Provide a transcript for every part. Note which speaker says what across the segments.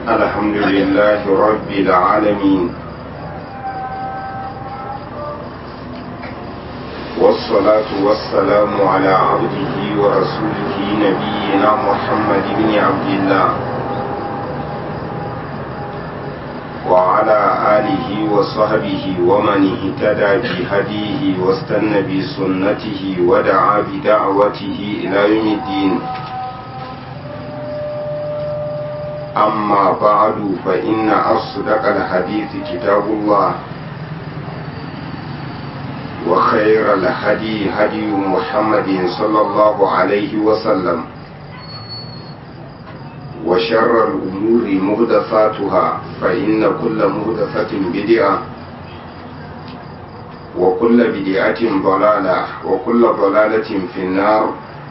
Speaker 1: الحمد لله رب العالمين والصلاة والسلام على عبده ورسوله نبينا محمد بن عبد الله وعلى آله وصحبه ومن اهتدى بهديه واستنى بسنته ودعا بدعوته إلى يوم الدين أما بعد فإن أصدق الحديث كتاب الله وخير الهدي هدي محمد صلى الله عليه وسلم وشر الأمور مهدفاتها فإن كل مهدفة بدعة وكل بدعة ضلالة وكل ضلالة في النار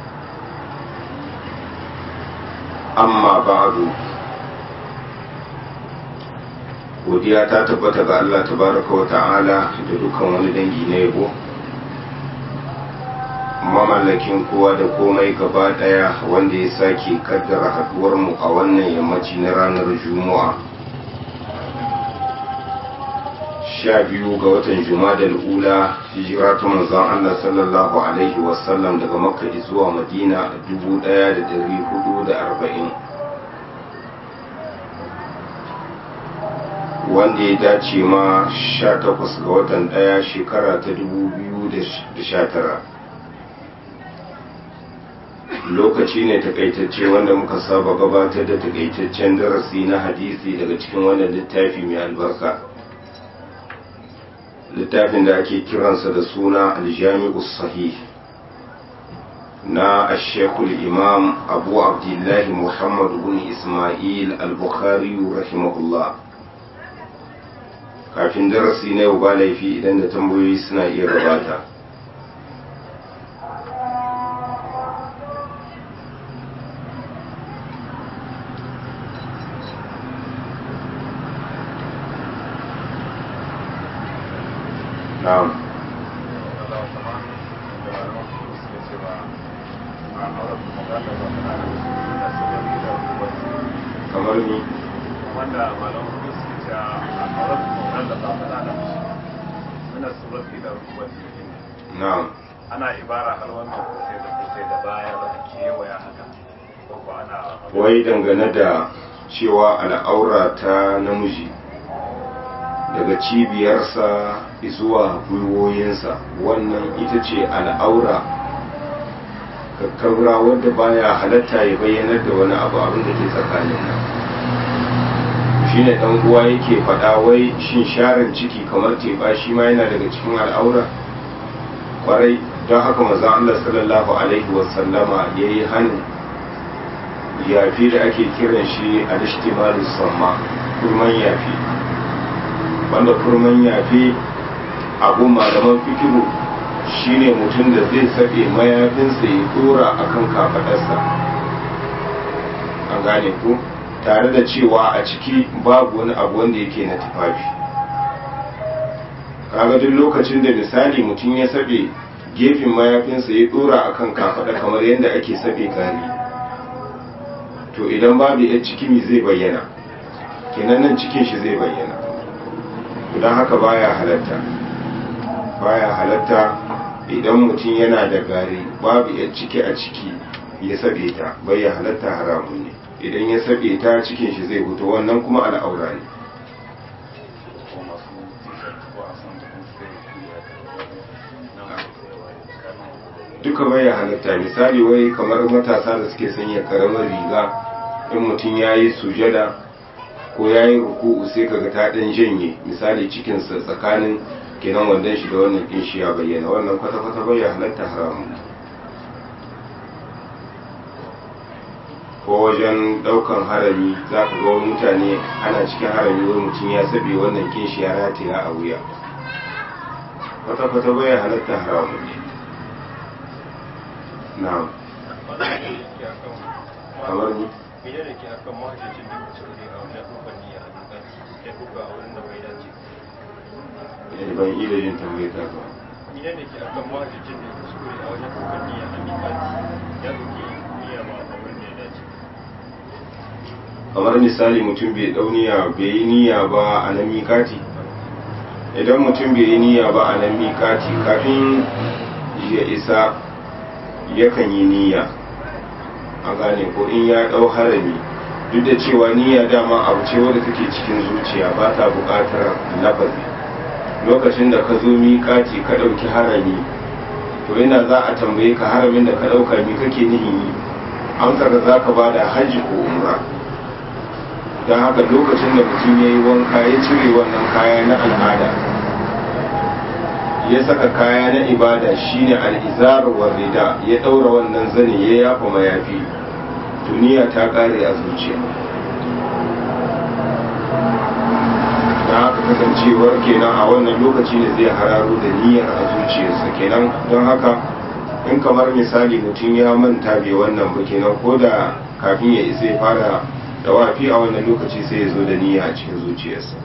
Speaker 1: أما بعد godiya ta tabbata ga Allah tabaraka wa ta'ala da dukkan wani dangi na yabo mamallakin kowa da komai gaba daya wanda ya sake kaddara haduwar mu a wannan yammaci na ranar juma'a sha biyu ga watan juma'a ula hijira ta manzon Allah sallallahu alaihi wasallam daga makka zuwa madina dubu daya da dari hudu da arba'in wanda ya dace ma 18 ga watan daya shekara ta 2019 lokaci ne takaitacce wanda muka saba gabatar da takaitaccen darasi na hadisi daga cikin wannan littafi mai albarka littafin da ake kiransa da suna aljami'u sahih na ashekul imam abu abdullahi muhammad bin ismail al-bukhari rahimahullah kafin darasi na yau ba laifi idan da tambayoyi suna iya gabata na'am kamar ni
Speaker 2: wanda malamu suke cewa a kawar nan da zafi da nan muna surat ila ruwan
Speaker 1: na'am
Speaker 2: ana ibara har wannan kusai da kusai da baya da kewaya haka ko ko ana
Speaker 1: wai dangane da cewa al'aura ta namiji daga cibiyarsa zuwa gwiwoyinsa wannan ita ce al'aura kakkaura wadda baya halatta ya bayyanar da wani abu abin da ke tsakanin nan shine dan uwa yake faɗa wai shin sharin ciki kamar teba shi ma yana daga cikin al'aura kwarai don haka maza Allah sallallahu alaihi wasallama ya yi hannun yafi da ake kiran shi a dashtimalus samma kurman yafi wanda kurman yafi abu malaman fikiru shine mutum da zai saɓe mayafinsa ya dora akan kafaɗarsa an gane ku tare da cewa a ciki babu wani abu wanda yake na tufafi kaga duk lokacin da misali mutum ya sabe gefen mayafinsa ya dora akan kafada kamar yadda ake sabe gari to idan babu ya ciki mi zai bayyana kenan nan cikin shi zai bayyana don haka baya halatta baya halatta idan mutum yana da gari babu ya ciki a ciki ya sabe ta bai ya halatta haramun ne idan ya sabe ta cikin shi zai fito wannan kuma al'aura ne
Speaker 2: ko masu t-shirt ko a san da kuma sai
Speaker 1: duka bai ya halatta misali wai kamar matasa da suke sanya karamar riga in mutum ya yi sujada ko ya yi ruku'u sai kaga ta ɗan janye misali cikinsa tsakanin kenan wandon shi da wannan ɗin shi ya bayyana wannan kwata-kwata bai ya halatta haramun ko wajen ɗaukan harami za ka ga wani mutane ana cikin harami wani mutum ya sabe wannan kin shi ya rataya a wuya kwata-kwata bai ya halatta haramun ne na'am kamar ni
Speaker 2: Mene ne ke akan mahajjacin da kuskure a wajen dukkan niyya a dukkan ya kuka a wurin da bai dace.
Speaker 1: eh, ban yi da yin tambayar ta ba
Speaker 2: Mene ne ke akan mahajjacin da kuskure a wajen dukkan niyya a dukkan ya duki niyya ba a wurin da ya dace.
Speaker 1: kamar misali mutum bai dauniya bai yi niyya ba a nan mikati idan mutum bai yi niyya ba a nan mikati kafin ya isa yakan yi niyya a gane ko in ya dau harami duk da cewa niyya dama abu ce wadda take cikin zuciya ba ta buƙatar lafazi lokacin da ka zo miƙati ka ɗauki harami to yana za a tambaye ka haramin da ka ɗauka mi kake nihin yi amsar da za ka ba da hajji ko umra don haka lokacin da mutum ya yi wanka ya cire wannan kaya na al'ada ya saka kaya na ibada shine al'izar wa rida ya ɗaura wannan zane ya yafa mayafi duniya ta ƙare a zuciya da haka kasancewar kenan a wannan lokaci ne zai hararo da niyyar a zuciyarsa kenan don haka in kamar misali mutum ya manta bai wannan ba kenan ko da kafin ya isa ya fara da wafi a wannan lokaci sai ya zo da niyya a cikin zuciyarsa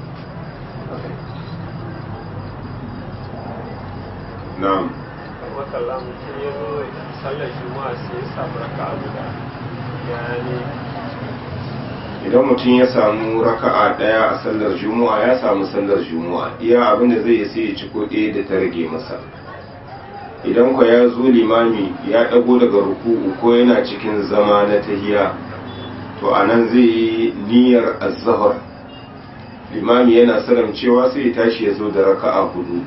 Speaker 1: na'am
Speaker 2: makalla mutum ya zo sallar juma'a sai ya samu raka'a guda ya ne
Speaker 1: idan mutum ya samu raka'a daya a sallar juma'a ya samu sallar juma'a iya abin da zai yi sai ya ci ko ɗaya da ta rage masa idan kwa ya zo limami ya ɗago daga ruku'u ko yana cikin zama na tahiya to a nan zai yi niyyar azahar limami yana sanar cewa sai ya tashi ya zo da raka'a hudu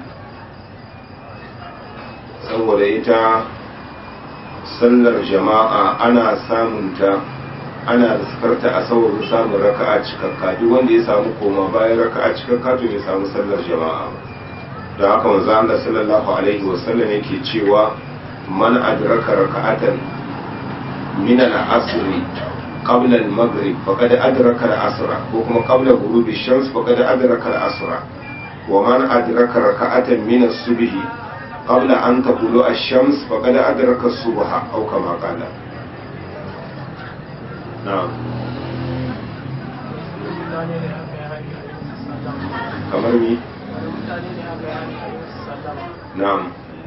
Speaker 1: saboda ita sallar jama'a ana samunta ana riskarta a saboda samun raka'a cikakka duk wanda ya samu koma bayan raka'a cikakka to ya samu sallar jama'a da haka manzo Allah sallallahu alaihi wasallam yake cewa man adraka raka'atan min al-asr qabla al-maghrib faqad adraka al-asra ko kuma qabla ghurub ash-shams faqad adraka al-asra wa man adraka raka'atan min as-subh qabla an taqulu ash-shams faqad adraka as-subha aw kama qala na'am kamar ni na'am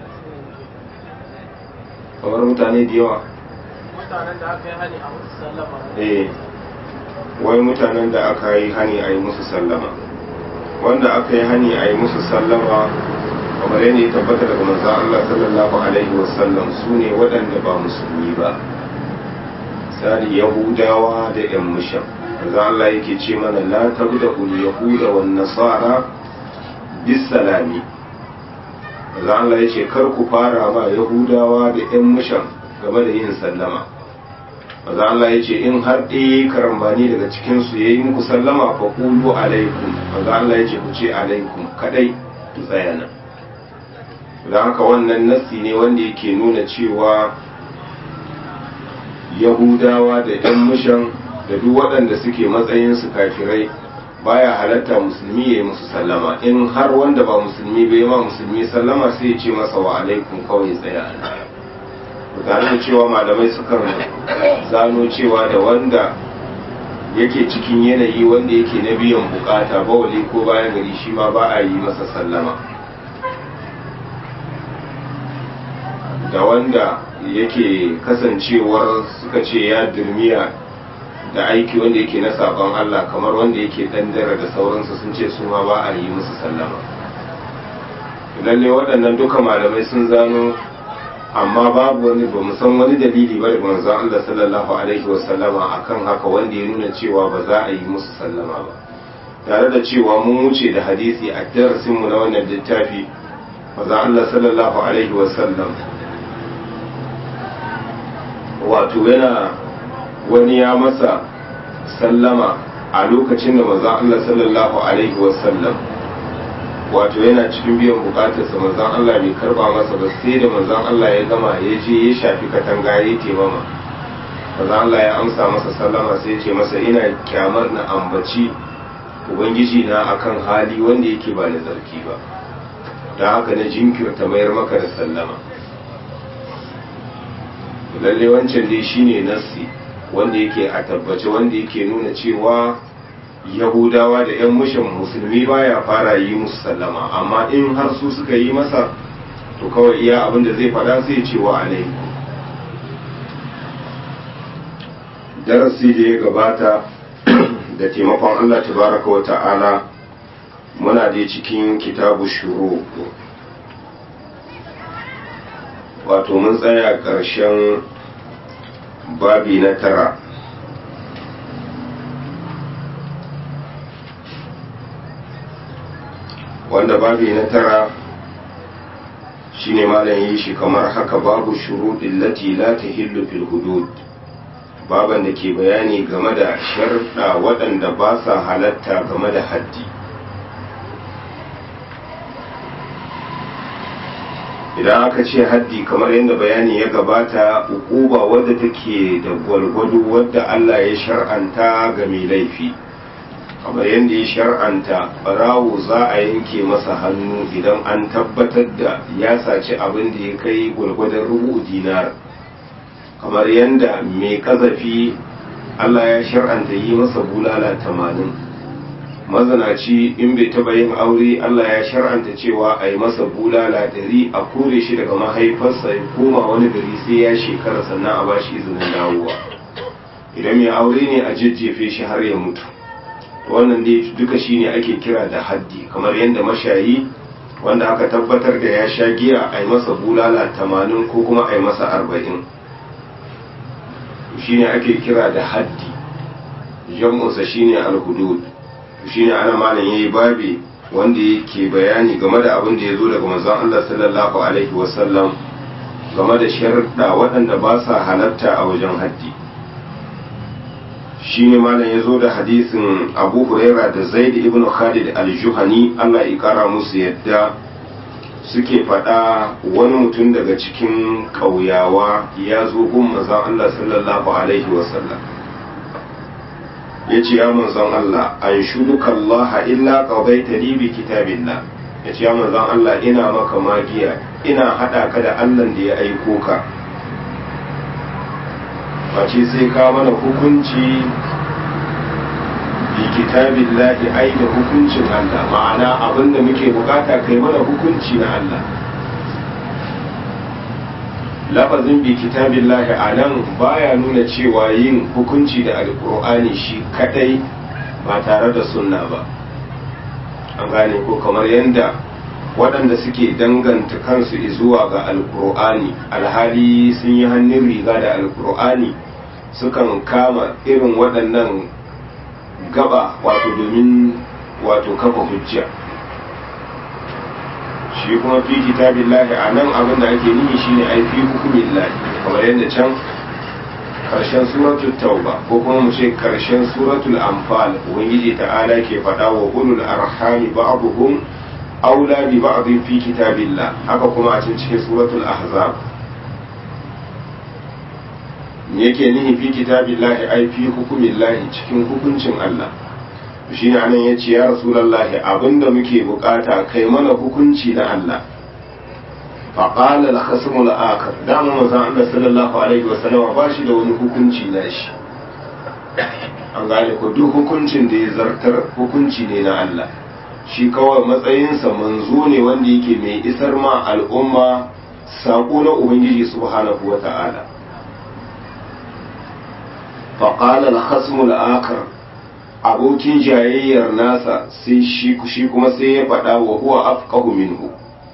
Speaker 1: kamar mutane da yawa
Speaker 3: mutanen da aka yi hani a musu sallama
Speaker 1: eh wai mutanen da aka yi hani a yi musu sallama wanda aka yi hani a yi musu sallama kamar yadda ya tabbata daga manzon Allah sallallahu alaihi wasallam su ne waɗanda ba musulmi ba misali yahudawa da yan mushan manzon Allah yake ce mana la tabda ul yahuda wan nasara bis salami manzon Allah yace kar ku fara ma yahudawa da yan mushan game da yin sallama maza Allah ya ce in har ɗaya karambani daga cikinsu ya yi muku sallama fa kulu alaikum maza Allah ya ce ku ce alaikum kadai ku tsaya nan don haka wannan nassi ne wanda yake nuna cewa yahudawa da yan mushan da duk waɗanda suke matsayinsu kafirai baya halatta musulmi ya yi musu sallama in har wanda ba musulmi bai ma musulmi sallama sai ya ce masa wa alaikum kawai tsaya nan tare da cewa malamai sukan zano cewa da wanda yake cikin yanayi wanda yake na biyan bukata bawali ko bayan gari shi ma ba a yi masa sallama da wanda yake kasancewar suka ce ya durmiya da aiki wanda yake na sabon Allah kamar wanda yake dandara da sauransu sun ce su ma ba a yi musu sallama lalle waɗannan duka malamai sun zano amma babu wani ba san wani dalili ba da manzon Allah sallallahu alaihi wasallama akan haka wanda ya nuna cewa ba za a yi musu sallama ba tare da cewa mun wuce da hadisi a darasin mu na wannan littafi manzon Allah sallallahu alaihi wasallam wato yana wani ya masa sallama a lokacin da manzon Allah sallallahu alaihi wasallam wato yana cikin biyan bukatarsa manzon Allah bai karba masa ba sai da manzon Allah ya gama ya je ya shafi katanga ya taimama manzon Allah ya amsa masa sallama sai ya ce masa ina kyamar na ambaci ubangiji na akan hali wanda yake ba da zarki ba da haka na jinkirta mayar maka da sallama lalle wancan dai shine nassi wanda yake a tabbace wanda yake nuna cewa yahudawa da 'yan mushin musulmi baya fara yi musu sallama amma in har su suka yi masa to kawai iya abin da zai faɗa sai ce wa alaikum darasi da ya gabata da taimakon Allah tabaraka wa ta'ala muna dai cikin kitabu shuru wato mun tsaya ƙarshen babi na tara wanda babi na tara shine malam yi shi kamar haka babu shuruɗin lati la tahillu fil hudud baban da ke bayani game da sharɗa waɗanda ba sa halatta game da haddi idan aka ce haddi kamar yadda bayani ya gabata ukuba wadda take da gwalgwado wadda Allah ya shar'anta ga mai laifi kamar yadda ya shar'anta barawo za a yanke masa hannu idan an tabbatar da ya saci abin da ya kai gwalgwadon rubu dinar kamar yadda mai kazafi Allah ya shar'anta yi masa bulala tamanin mazanaci in bai taba yin aure Allah ya shar'anta cewa a yi masa bulala dari a kore shi daga mahaifarsa ya koma wani gari sai ya shekara sannan a ba shi izinin dawowa idan mai aure ne a jejjefe shi har ya mutu wannan dai duka shine ake kira da haddi kamar yadda mashayi wanda aka tabbatar da ya sha giya a yi masa bulala tamanin ko kuma a yi masa arba'in shine ake kira da haddi jam'unsa shine al-hudud shine ana malam yayi babi wanda yake bayani game da abin da ya zo daga manzon Allah sallallahu alaihi wasallam game da sharuɗa waɗanda ba sa halatta a wajen haddi shine malam ya zo da hadisin Abu Huraira da Zaid ibn Khalid al-Juhani Allah ya kara musu yadda suke faɗa wani mutum daga cikin ƙauyawa ya zo gun manzon Allah sallallahu alaihi wasallam ya ce ya manzon Allah an shuduka Allah illa qadaita li bi kitabillah ya ce ya manzon Allah ina maka magiya ina hada ka da Allah da ya aiko ka face sai ka mana hukunci bi kitabillah ai da hukuncin Allah ma'ana abinda muke bukata kai mana hukunci na Allah lafazin bi kitabillahi a nan baya nuna cewa yin hukunci da alkur'ani shi kadai ba tare da sunna ba an gane ko kamar yadda waɗanda suke danganta kansu zuwa ga alkur'ani alhali sun yi hannun riga da alkur'ani sukan kama irin waɗannan gaba wato domin wato kafa hujja shi kuma fi kitabillahi a nan abin da ake nihi shine ai fi hukumin lahi kamar yadda can karshen suratul tauba ko kuma mu ce karshen suratul anfal ubangiji ta'ala ke faɗa wa ulul arhami ba'dhum aula bi ba'd fi kitabillah haka kuma a cikin suratul ahzab me yake nihi fi kitabillahi ai fi hukumin lahi cikin hukuncin Allah shi ne anan ya ce ya rasulallahi abinda muke bukata kai mana hukunci na Allah faƙala da khasmul akar dama mazan Allah sallallahu alaihi wasallama ba shi da wani hukunci na shi an gane ko duk hukuncin da ya zartar hukunci ne na Allah shi kawai matsayinsa manzo ne wanda yake mai isar ma al'umma saƙo na ubangiji subhanahu wa ta'ala faƙala da khasmul akar abokin jayayyar nasa sai shi kuma sai ya faɗa wa huwa afqahu minhu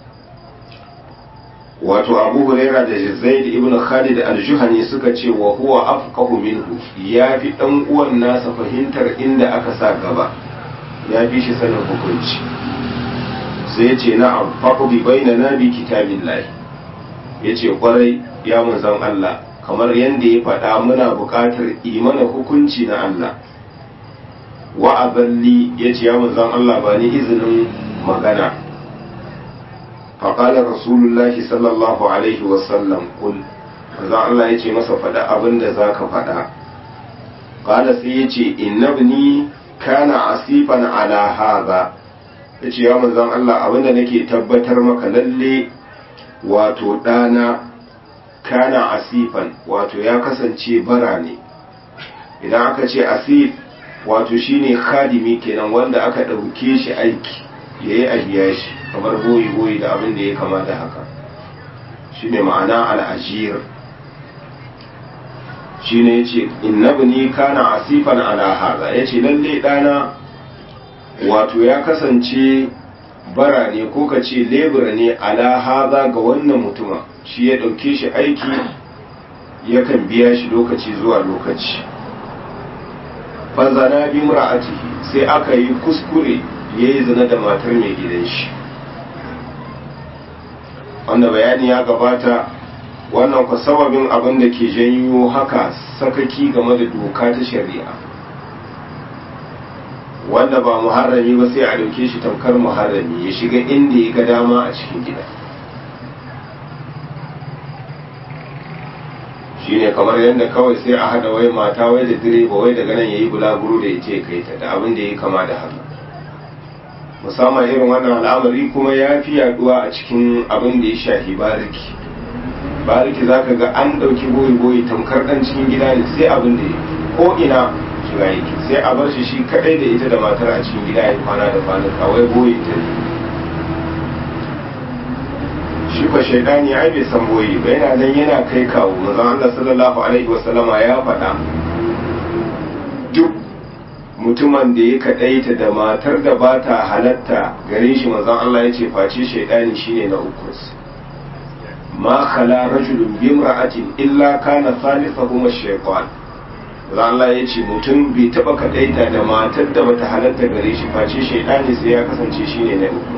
Speaker 1: wato abu huraira da zaid ibn khalid al-juhani suka ce wa huwa afqahu minhu ya fi dan uwan nasa fahimtar inda aka sa gaba ya fi shi sanin hukunci sai ya ce na'am faqdi bainana bi kitabillah yace kwarai ya manzon Allah kamar yanda ya faɗa muna buƙatar imana hukunci na Allah wa aballi ya ce ya manzan Allah ba ni izinin magana faƙalar rasulullahi sallallahu alaihi wasallam kul manzan Allah ya ce masa faɗa abin da za ka faɗa ƙala sai ya ce innabni kana asifan ala haza ya ce ya manzan Allah abin da nake tabbatar maka lalle wato ɗana kana asifan wato ya kasance bara ne idan aka ce asif wato shine khadimi kenan wanda aka ɗauke shi aiki ya yi abiya shi kamar boyi-boyi da abin da ya kamata haka shine ma'ana al'ajir shine yace innabni kana asifan ala hadha yace lalle dana wato ya kasance bara ne ko ka ce lebura ne ala haza ga wannan mutuma shi ya ɗauke shi aiki yakan biya shi lokaci zuwa lokaci fanzana bi mura'atihi sai aka yi kuskure ya yi zina da matar mai gidan shi wanda bayani ya gabata wannan ku sababin abin da ke janyo haka sakaki game da doka ta shari'a wanda ba muharrami ba sai a dauke shi tamkar muharrami ya shiga inda ya ga dama a cikin gida shine kamar yadda kawai sai a hada wai mata wai da direba wai daga nan yayi bulaguro da yace kai ta da abin da yayi kama da haka musamman irin wannan al'amari kuma ya fi yaduwa a cikin abin da ya shafi bariki bariki zaka ga an dauki boyi boyi tamkar dan cikin gida ne sai abin da ko ina shiga yake sai a bar shi shi kadai da ita da matar a cikin gida ya kwana da kwanuka wai boye ta shi ba shaidani ai bai san boye ba yana nan yana kai kawo manzon Allah sallallahu alaihi wasallama ya faɗa duk mutumin da ya kadaita da matar da ba ta halatta gare shi manzon Allah ya ce face shaidani shine na uku ma khala rajulun bi imra'atin illa kana thalithahuma ash-shaytan Allah ya ce mutum bai taba kadaita da matar da bata halatta gare shi face shaidani sai ya kasance shine na uku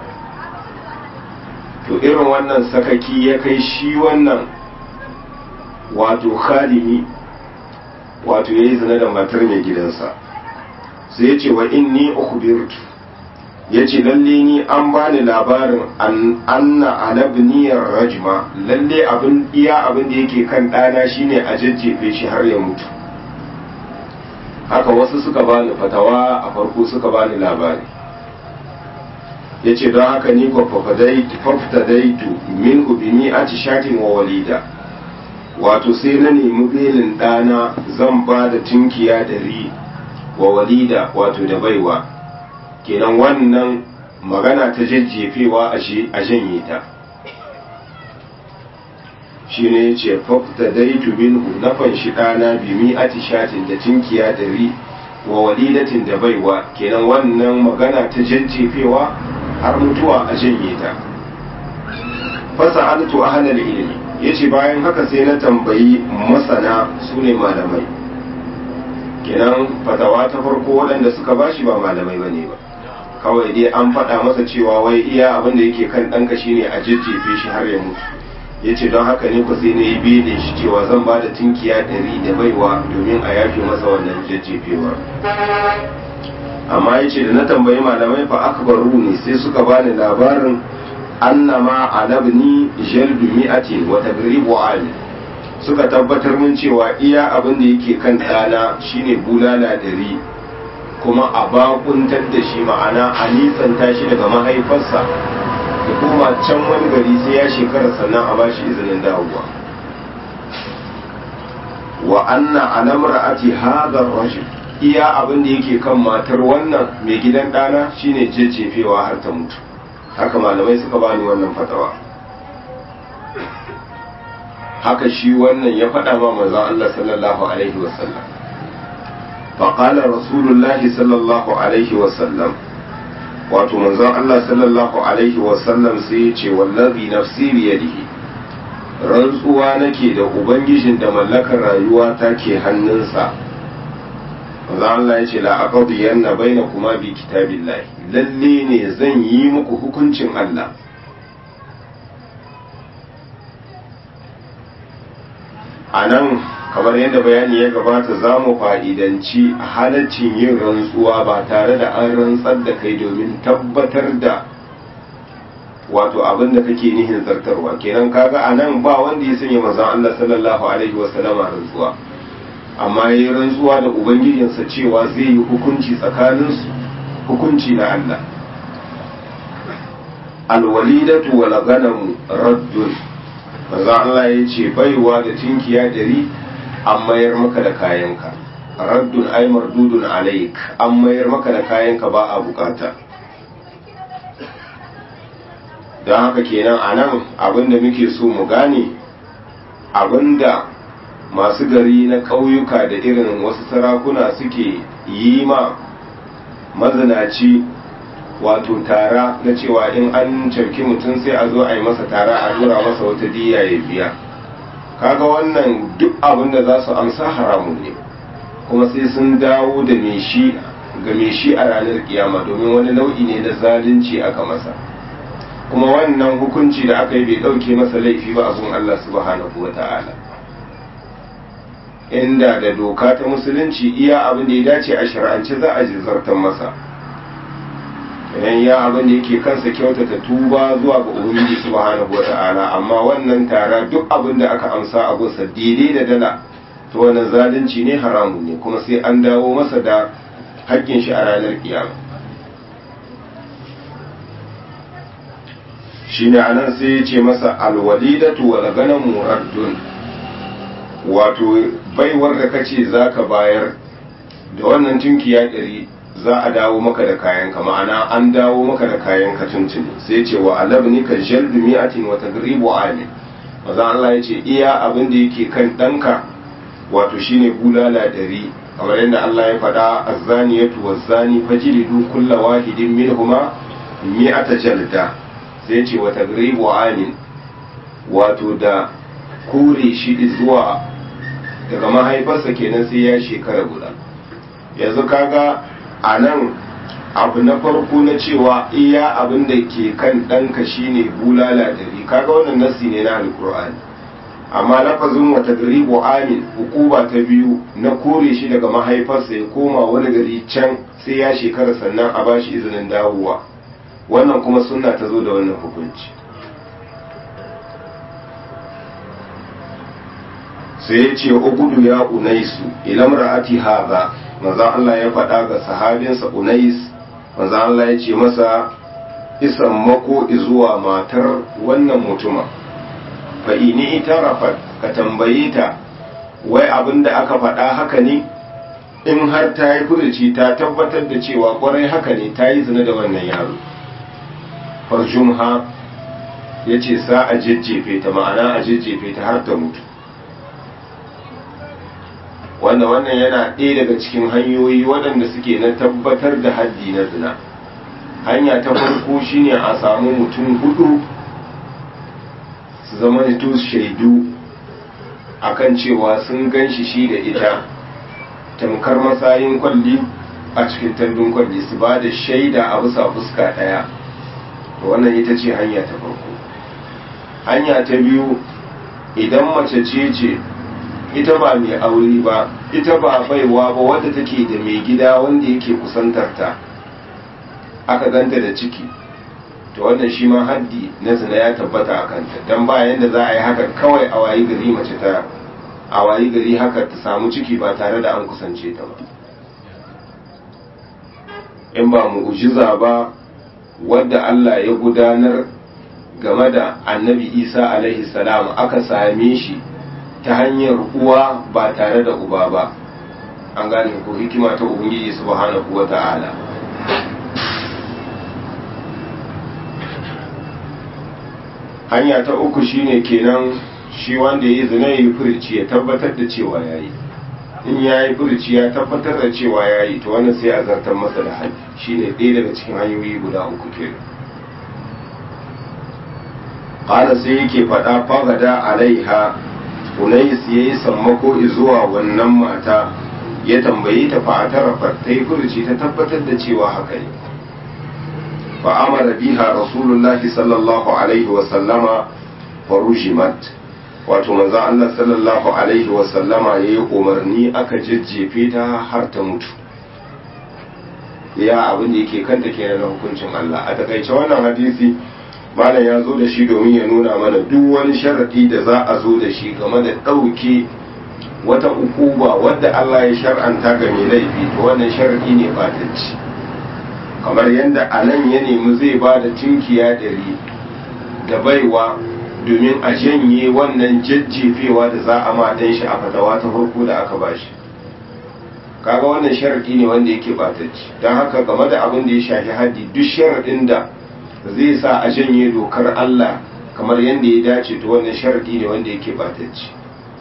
Speaker 1: to irin wannan sakaki ya kai shi wannan wato khalimi wato yayi zina da matar mai gidansa sai ya ce wa inni ukhbirtu ya ce lalle ni an bani labarin anna alabniyar rajma lalle abin iya abin da yake kan ɗana shine a jajjefe shi har ya mutu haka wasu suka bani fatawa a farko suka bani labari ya ce don haka ni faftadaitu min ubini a shatin wa walida wato sai na nemi belin ɗana zan ba da tunkiya da ri wa walida wato da baiwa kenan wannan magana ta jajjefewa a janye ta shi ne ya ce fafta daitu minhu na fanshi ɗana bimi atishatin da tinkiya da ri wa walidatin da baiwa kenan wannan magana ta jajjefewa har mutuwa a janye ta fasa altu ahlal ilimi yace bayan haka sai na tambayi masana su ne malamai kenan fatawa ta farko waɗanda suka bashi ba malamai bane ba kawai dai an faɗa masa cewa wai iya abin da yake kan ɗanka shine a jajjefe shi har ya mutu ya ce don haka ne ku sai na yi bene shi cewa zan ba da tunkiya ɗari da baiwa domin a yafe masa wannan jajjefewar amma ya ce da na tambayi malamai fa akbaru ne sai suka bani labarin annama alabni jaldu mi'atin wa tagribu ali suka tabbatar mun cewa iya abin da yake kan ɗana shine bulala ɗari kuma a bakuntar da shi ma'ana a nisanta shi daga mahaifarsa da kuma can wani gari sai ya shekara sannan a bashi izinin dawowa wa anna alamra ati hadar rajul iya abin da yake kan matar wannan mai gidan ɗana shine jejjefewa har ta mutu haka malamai suka bani wannan fatawa haka shi wannan ya faɗa ma manzon Allah sallallahu alaihi wasallam فقال رسول الله صلى الله عليه وسلم wato manzon Allah sallallahu alaihi wasallam sai ya ce wallazi nafsi biyadihi rantsuwa nake da ubangijin da mallakar rayuwa ta ke hannunsa manzon Allah ya ce la aqdiyanna bainakuma bi kitabillahi lalle ne zan yi muku hukuncin Allah anan kamar yadda bayani ya gabata za mu fa'idanci halaccin yin rantsuwa ba tare da an rantsar da kai domin tabbatar da wato abin da kake nihin zartarwa kenan kaga a nan ba wanda ya sanya manzon Allah sallallahu alaihi wasallama rantsuwa amma ya yi rantsuwa da ubangijinsa cewa zai yi hukunci tsakaninsu hukunci na Allah alwalidatu wal ganamu raddun manzon Allah ya ce baiwa da tinkiya dari an mayar maka da kayanka raddun ay mardudun alaik an mayar maka da kayanka ba a bukata don haka kenan a nan abinda muke so mu gane abinda masu gari na ƙauyuka da irin wasu sarakuna suke yi ma mazinaci wato tara na cewa in an cafki mutum sai a zo a yi masa tara a dora masa wata diya ya biya kaga wannan duk abin da za su amsa haramun ne kuma sai sun dawo da me shi ga me shi a ranar kiyama domin wani nau'i ne na zalunci aka masa kuma wannan hukunci da aka yi bai ɗauke masa laifi ba abun Allah subhanahu wa ta'ala inda da doka ta musulunci iya abin da ya dace a shari'ance za a zartar masa idan ya abin da yake kansa kyautata tuba zuwa ga ubangiji subhanahu wata'ala amma wannan tara duk abin da aka amsa a gunsa daidai da dala to wannan zalunci ne haramu ne kuma sai an dawo masa da haƙƙin shi a ranar kiyama shine anan sai ya ce masa alwalidatu wal ganamu raddun wato baiwar da kace zaka bayar da wannan tunkiya ɗari za a dawo maka da kayan ka ma'ana an dawo maka da kayan ka tuntuni sai ce wa alabni ka jaldu mi'atin wa tagribu amin maza Allah ya ce iya abin da yake kan ɗanka wato shine bulala ɗari kamar yadda Allah ya faɗa azzaniyatu wazzani fajlidu kulla wahidin minhuma mi'ata jalda sai ce wa tagribu amin wato da kore shi zuwa daga mahaifarsa kenan sai ya shekara guda yanzu kaga a nan abu na farko na cewa iya abin da ke kan ɗanka shine bulala dari kaga wannan nasi ne na alkur'ani amma lafazin wata garibu amin hukuba ta biyu na kore shi daga mahaifarsa ya koma wani gari can sai ya shekara sannan a bashi izinin dawowa wannan kuma sunna ta zo da wannan hukunci sai ya ce ugudu ya unaisu ilam ra'ati haza manzon Allah ya faɗa ga sahabinsa unais manzon Allah ya ce masa isan mako zuwa matar wannan mutuma fa ini ita rafat ka tambaye ta wai abin da aka faɗa haka ne in har ta yi furuci ta tabbatar da cewa kwarai haka ne ta yi zina da wannan yaro farjumha ya ce sa a jejjefe ta ma'ana a jejjefe ta har ta mutu wanda wannan yana ɗaya daga cikin hanyoyi waɗanda suke na tabbatar da haddi na zina hanya ta farko shine a samu mutum hudu su zama to shaidu akan cewa sun gan shi shi da ita tamkar masayin kwalli a cikin tandun kwalli su ba da shaida a bisa fuska ɗaya wannan ita ce hanya ta farko hanya ta biyu idan mace ce ce ita ba mai aure ba ita ba baiwa ba wadda take da mai gida wanda yake kusantarta aka ganta da ciki to wannan shi ma haddi na zina ya tabbata a kanta don ba yadda za a yi haka kawai a wayi gari mace ta a wayi gari haka ta samu ciki ba tare da an kusance ta ba in ba mu'ujiza ba wadda Allah ya gudanar game da annabi isa alaihi salam aka same shi ta hanyar uwa ba tare da uba ba an gane ko hikima ta ubangiji subhanahu wa ta'ala hanya ta uku shine kenan shi wanda ya yi zina ya yi furici ya tabbatar da cewa ya yi in ya yi furici ya tabbatar da cewa ya yi to wannan sai a zartar masa da hajji shine ɗaya daga cikin hanyoyi guda uku kenan ƙala sai yake faɗa fagada alaiha unais ya yi sammako zuwa wannan mata ya tambayi ta fa'atarafa ta yi furuci ta tabbatar da cewa haka ne fa'amara biha rasulullahi sallallahu alaihi wasallama farujimat wato manzo Allah sallallahu alaihi wasallama ya yi umarni aka jajjefe ta har ta mutu ya abin da yake kanta kenan na hukuncin Allah a takaice wannan hadisi malam ya zo da shi domin ya nuna mana duk wani sharadi da za a zo da shi game da ɗauke wata ukuba wadda Allah ya shar'anta ga mai laifi to wannan sharadi ne batacci kamar yadda a nan ya nemi zai ba da tinkiya ɗari da baiwa domin a janye wannan jajjefewa da za a matan shi a fatawa ta farko da aka ba shi kaga wannan sharadi ne wanda yake batacci don haka game da abin da ya shafi haddi duk sharadin da zai sa a janye dokar Allah kamar yadda ya dace to wannan sharadi ne wanda yake batacci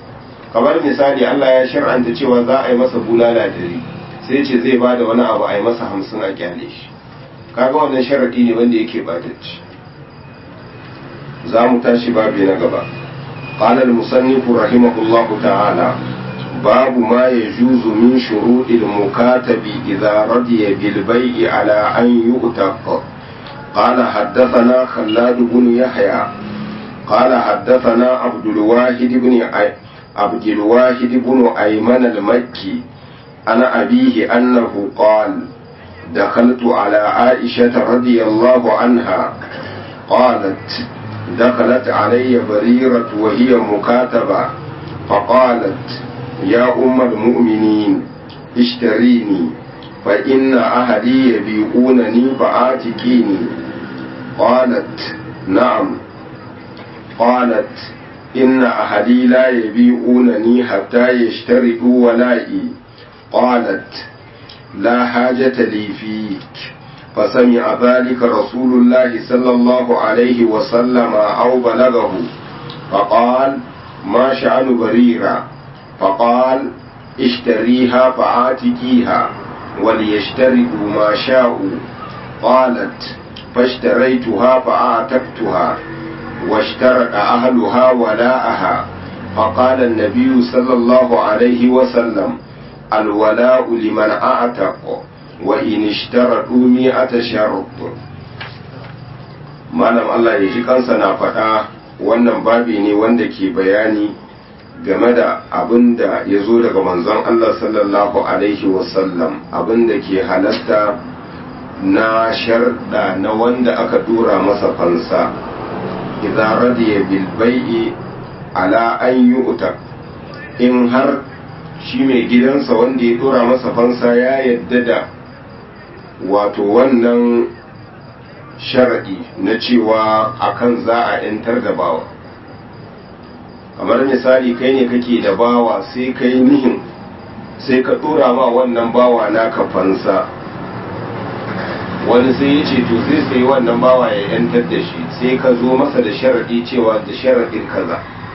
Speaker 1: kamar misali Allah ya shar'anta cewa za a yi masa bulala dari sai ce zai ba da wani abu a yi masa hamsin a kyale shi kaga wannan sharaɗi ne wanda yake batacci za mu tashi babi na gaba قال المصنف رحمه الله تعالى باب ما يجوز من شروط المكاتب إذا رضي بالبيع على أن يؤتق قال حدثنا خلاد بن يحيى قال حدثنا عبد الواحد بن عبد الواحد بن أيمن المكي أنا أبيه أنه قال دخلت على عائشة رضي الله عنها قالت دخلت علي بريرة وهي مكاتبة فقالت يا أم المؤمنين اشتريني فإن أهلي يبيعونني فآتكيني قالت نعم قالت إن أهلي لا يبيعونني حتى يشترطوا ولائي قالت لا حاجة لي فيك فسمع ذلك رسول الله صلى الله عليه وسلم أو بلغه فقال ما شأن بريرة فقال اشتريها فآتكيها وليشترطوا ما شاءوا قالت فاشتريتها فآتكتها واشترط أهلها ولاءها فقال النبي صلى الله عليه وسلم الولاء لمن أعتق وإن اشترطوا مئة شرط malam Allah ya ji kansa na faɗa wannan babi ne wanda ke bayani game da abin da ya zo daga manzon Allah sallallahu Alaihi wasallam abin da ke halasta na sharɗa na wanda aka dura masa fansa idan radiya bilbai'i ala an yi uta in har shi mai gidansa wanda ya dura masa fansa ya yadda da wato wannan sharaɗi na cewa akan za a 'yantar da bawa kamar misali kai ne kake da bawa sai kai nihin sai ka dora ma wannan bawa naka fansa wani sai ya ce to zai sai wannan bawa ya yantar da shi sai ka zo masa da sharaɗi cewa da sharaɗin kaza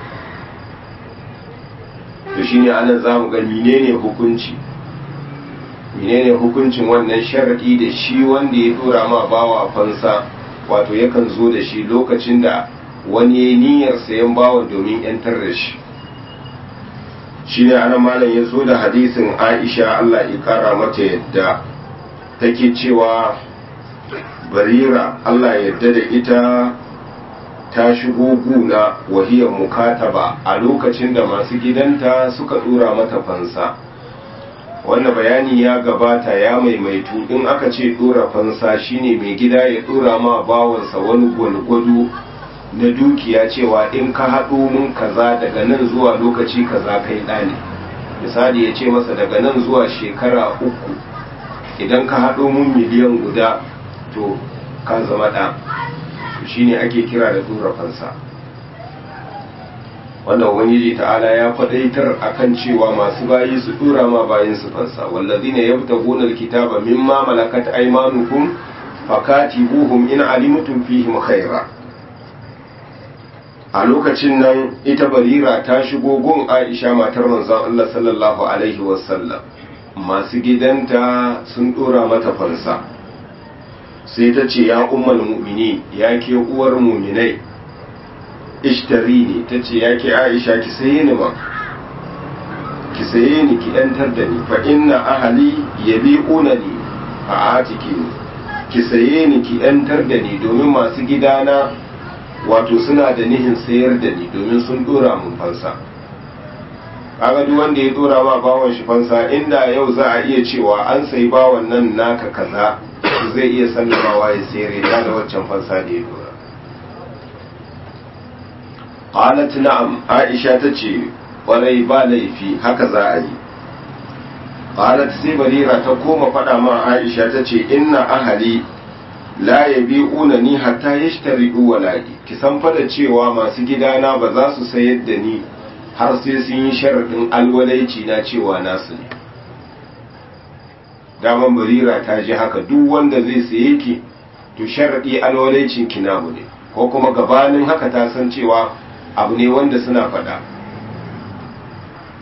Speaker 1: to shine anan za mu ga menene hukunci menene hukuncin wannan sharaɗi da shi wanda ya dora ma bawa fansa wato yakan zo da shi lokacin da wani ya niyyar sayan bawan domin yantar da shi shi ne ana malam ya zo da hadisin aisha allah ya kara mata yadda take cewa barira allah yadda da ita ta shigo guna wahiyar mukataba a lokacin da masu gidanta suka dora mata fansa wannan bayani ya gabata ya maimaitu in aka ce dora fansa shine mai gida ya dora ma bawansa wani gwalgwado na dukiya cewa in ka haɗo mun kaza daga nan zuwa lokaci kaza kai ɗani misali ya ce masa daga nan zuwa shekara uku idan ka haɗo mun miliyan guda to ka zama ɗa shine ake kira da dora fansa wanda ubangiji ta'ala ya faɗaitar akan cewa masu bayi su dura ma bayin su fansa wallazina yabtaguna alkitaba mimma malakat aymanukum fakatibuhum in alimtum fihim khaira a lokacin nan ita barira ta shigo gun aisha matar manzon Allah sallallahu alaihi wasallam masu gidanta sun dora mata fansa sai ta ce ya ummal mu'mini ya ke uwar muminai ishtari ne ta ce ya ke aisha ki saye ni ma ki saye ni ki yantar da ni fa inna ahali yabi'una ni a atiki ni ki saye ni ki yantar da ni domin masu gidana wato suna da nihin sayar da ni domin sun dora mun fansa kaga duk wanda ya dora ma bawan shi fansa inda yau za a iya cewa an sayi bawan nan naka kaza zai iya sallamawa ya sayar ya da waccan fansa da ya dora qalat na'am aisha tace kwarai ba laifi haka za a yi qalat sai barira ta koma faɗa ma aisha tace inna ahali la yabi'una ni hatta yashtaridu wala'i ki san fa da cewa masu gidana ba za su sayar da ni har sai sun yi sharadin alwalaici na cewa nasu ne daman barira ta ji haka duk wanda zai saye ki to sharadi alwalaicin ki namu ne ko kuma gabanin haka ta san cewa abu ne wanda suna faɗa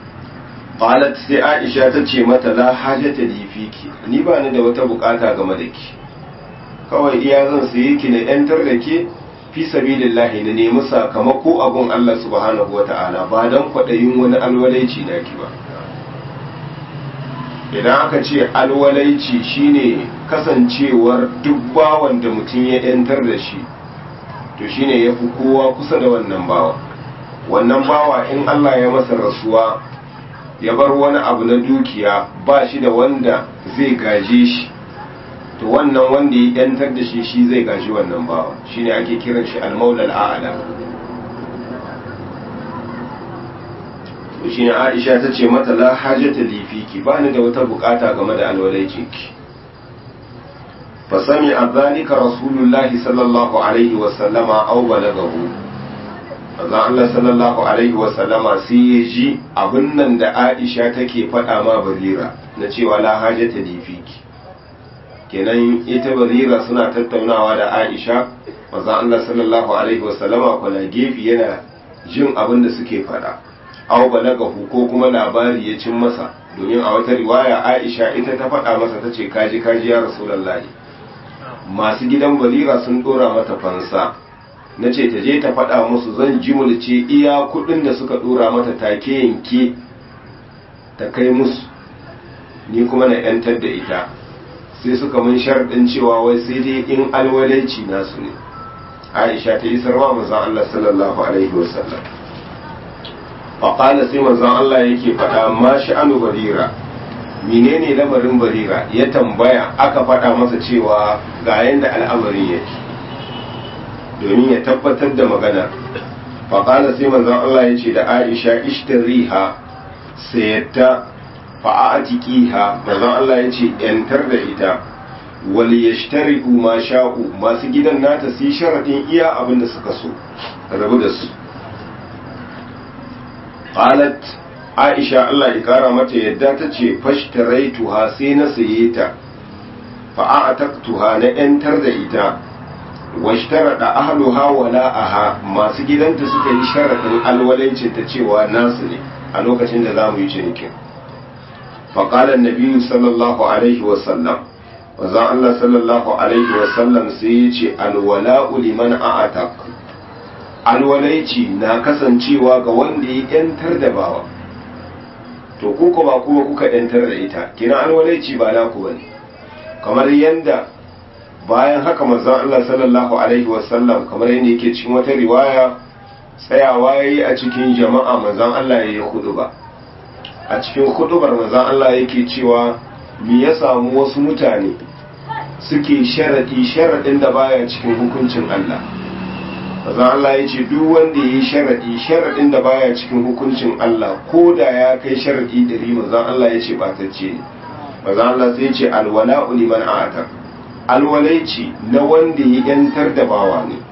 Speaker 1: qalat sai aisha ta ce mata la hajata li fiki ni ba ni da wata bukata game da ki kawai iya zan sayi ki na yantar da ke fi sabilillahi na nemi sakamako abun Allah subhanahu wata'ala ba dan kwaɗayin wani alwalaici na ki ba idan aka ce alwalaici shine kasancewar duk bawan da mutum ya yantar da shi to shine ya fi kowa kusa da wannan bawa wannan bawa in Allah ya masa rasuwa ya bar wani abu na dukiya ba shi da wanda zai gaje shi to wannan wanda ya yantar da shi shi zai gaji wannan bawa shine ake kiran shi al-maulal a'la to shine Aisha ta ce mata la hajata li fiki ba ni da wata bukata game da alwalaicinki fa sami zalika rasulullahi sallallahu alaihi wa sallama aw balagahu manzo Allah sallallahu alaihi wa sallama sai ya ji abin nan da Aisha take faɗa ma Barira na cewa la hajata li fiki kenan ita Barira suna tattaunawa da Aisha manzo Allah sallallahu alaihi wa sallama kwana gefe yana jin abin da suke faɗa aw balagahu ko kuma labari ya cin masa domin a wata riwaya Aisha ita ta faɗa masa tace kaji kaji ya Rasulullahi masu gidan Barira sun dora mata fansa na ce ta je ta faɗa musu zan jimulce iya kuɗin da suka ɗora mata take yanke ta kai musu ni kuma na ‘yantar da ita sai suka mun sharɗin cewa wai sai dai in alwalaici nasu ne aisha ta yi sarwa manzan Allah sallallahu alaihi wasallam faƙala sai manzan Allah yake faɗa ma sha'anu barira menene lamarin barira ya tambaya aka faɗa masa cewa ga yanda al'amarin yake domin ya tabbatar da magana faƙala sai manzon Allah ya ce da Aisha ishtariha sayatta fa'atiqiha manzon Allah ya ce yantar da ita wal yashtari'u ma sha'u masu gidan nata su sharadin iya abin da suka so rabu da su qalat Aisha Allah ya kara mata yadda ta ce fashtaraytuha sai na saye ta fa'ataktuha na yantar da ita washtarada ahluha wala'aha masu gidanta suka yi sharadin alwalancin ta cewa nasu ne a lokacin da za mu yi cinikin faƙalar nabiyu sallallahu alaihi wasallam wazan Allah sallallahu alaihi wasallam sai ya ce alwala'u liman a'atak alwalaici na kasancewa ga wanda ya yantar da bawa to kuka ba kuma kuka yantar da ita kina alwalaici ba naku bane kamar yanda bayan haka manzon Allah sallallahu alaihi wasallam kamar yadda yake cikin wata riwaya tsayawa yayi a cikin jama'a manzon Allah yayi ba. a cikin hudubar manzon Allah yake cewa me ya samu wasu mutane suke sharadi sharadin da baya cikin hukuncin Allah manzon Allah ya ce duk wanda yayi sharadi sharadin da baya cikin hukuncin Allah ko da ya kai sharadi dari manzon Allah ya ce batacce ne manzon Allah sai ya ce alwala'u liman a'ata alwalaici na wanda ya yantar da bawa ne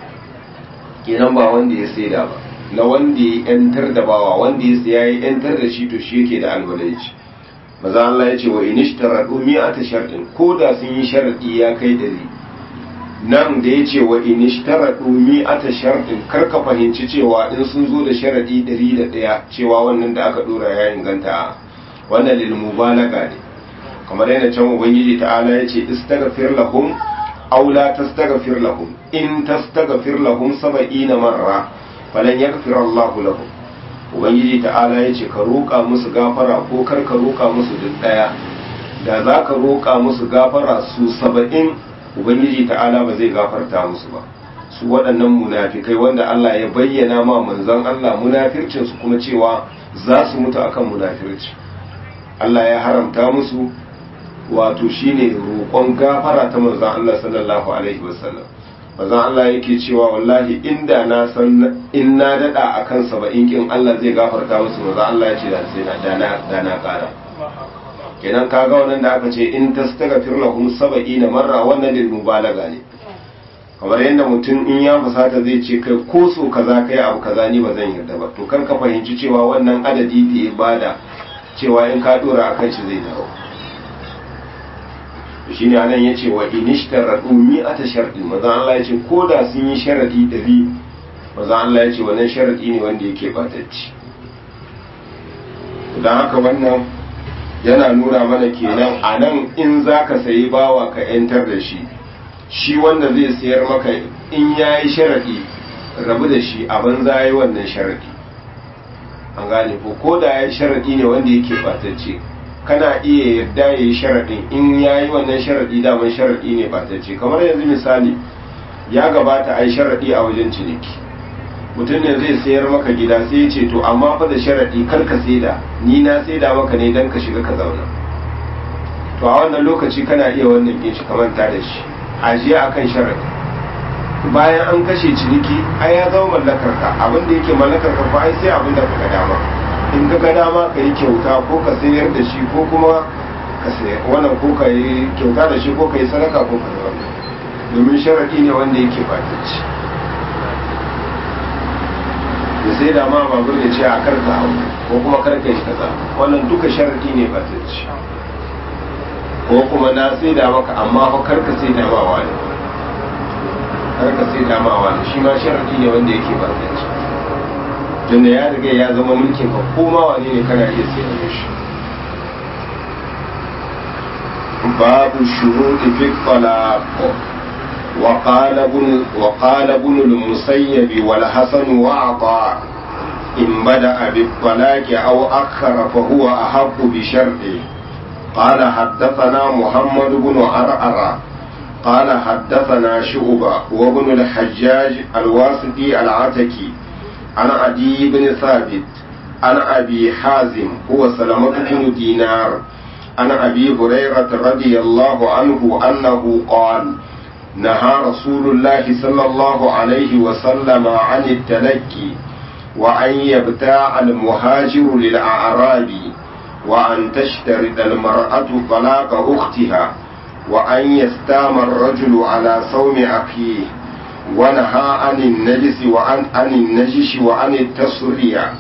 Speaker 1: kenan ba wanda ya saida ba na wanda ya yantar da bawa wanda ya siya ya yantar da shi to shi yake da alwalaici maza Allah ya ce wa inishtaradu mi'ata sharɗin ko da sun yi sharadi ya kai dari nan da ya ce wa inishtaradu mi'ata sharɗin kar ka fahimci cewa in sun zo da sharadi dari da ɗaya cewa wannan da aka dora ya inganta wannan lil mubalaga ne kamar yana can ubangiji ta'ala ya ce istaghfir lahum aw la tastaghfir lahum in tastaghfir lahum sab'ina marra falan yaghfir Allahu lahum ubangiji ta'ala ya ce ka roƙa musu gafara ko kar ka roƙa musu duk daya da za ka roƙa musu gafara su saba'in ubangiji ta'ala ba zai gafarta musu ba su waɗannan munafikai wanda Allah ya bayyana ma manzon Allah munafircin su kuma cewa za su mutu akan munafirci Allah ya haramta musu wato shine roƙon gafara ta manzon Allah sallallahu alaihi wasallam manzon Allah yake cewa wallahi inda na san in na dada akan saba'in kin Allah zai gafarta musu manzon Allah ya ce da sai na dana dana ƙara kenan kaga wannan da aka ce in tastaghfir lahum saba'ina marra wannan lil mubalaga ne kamar yadda mutum in ya fusata zai ce kai ko so kaza kai abu kaza ni ba zan yarda ba to kar ka fahimci cewa wannan adadi da ya bada cewa in ka dora akan shi zai dawo shi ne anan ya ce wa inishtaradu mi'ata sharɗi maza Allah ya ce ko da sun yi sharadi ɗari maza Allah ya ce wannan sharadi ne wanda yake batacci don haka wannan yana nuna mana kenan a nan in za ka sayi bawa ka 'yantar da shi shi wanda zai sayar maka in ya yi sharaɗi rabu da shi a banza ya yi wannan sharaɗi an gane ko ko da ya yi sharaɗi ne wanda yake ɓatacce kana iya yarda ya yi sharaɗin in ya yi wannan sharaɗi daman sharaɗi ne ɓatacce kamar yanzu misali ya gabata a yi sharaɗi a wajen ciniki mutum ne zai sayar maka gida sai ya ce to amma fa da sharaɗi kar ka saida ni na saida maka ne don ka shiga ka zauna to a wannan lokaci kana iya wannan kin shi kamanta da shi ajiye akan sharaɗi bayan an kashe ciniki ai ya zama mallakar ka abin da yake mallakar ka fa ai sai abin da ka ga dama in ka ga dama ka yi kyauta ko ka sayar da shi ko kuma ka sayar wannan ko ka yi kyauta da shi ko ka yi sadaka ko ka zauna domin sharaɗi ne wanda yake fatacci da sai da ma babur da ce a karka hau ko kuma karka yi kaza wannan duka sharaɗi ne fatacci ko kuma na sai da maka amma fa karka sai da mawa ne karka sai da mawa ne shi ma sharaɗi ne wanda yake fatacci tunda ya riga ya zama mulkin ka ko ma wane ne kana iya sai da shi babu shuruɗi fi talaq وقال ابن وقال ابن المسيب والحسن وعطاء إن بدأ بالطلاق أو أخر فهو أحق بشرطه قال حدثنا محمد بن عرعر قال حدثنا شعبة وابن الحجاج الواسطي العتكي عن عدي بن ثابت عن أبي حازم هو سلمة بن دينار عن أبي هريرة رضي الله عنه أنه قال نهى رسول الله صلى الله عليه وسلم عن التلكي وأن يبتاع المهاجر للأعراب وأن تشترط المرأة طلاق أختها وأن يستام الرجل على صوم أخيه ونهى عن النجس وعن عن النجش وعن التصرية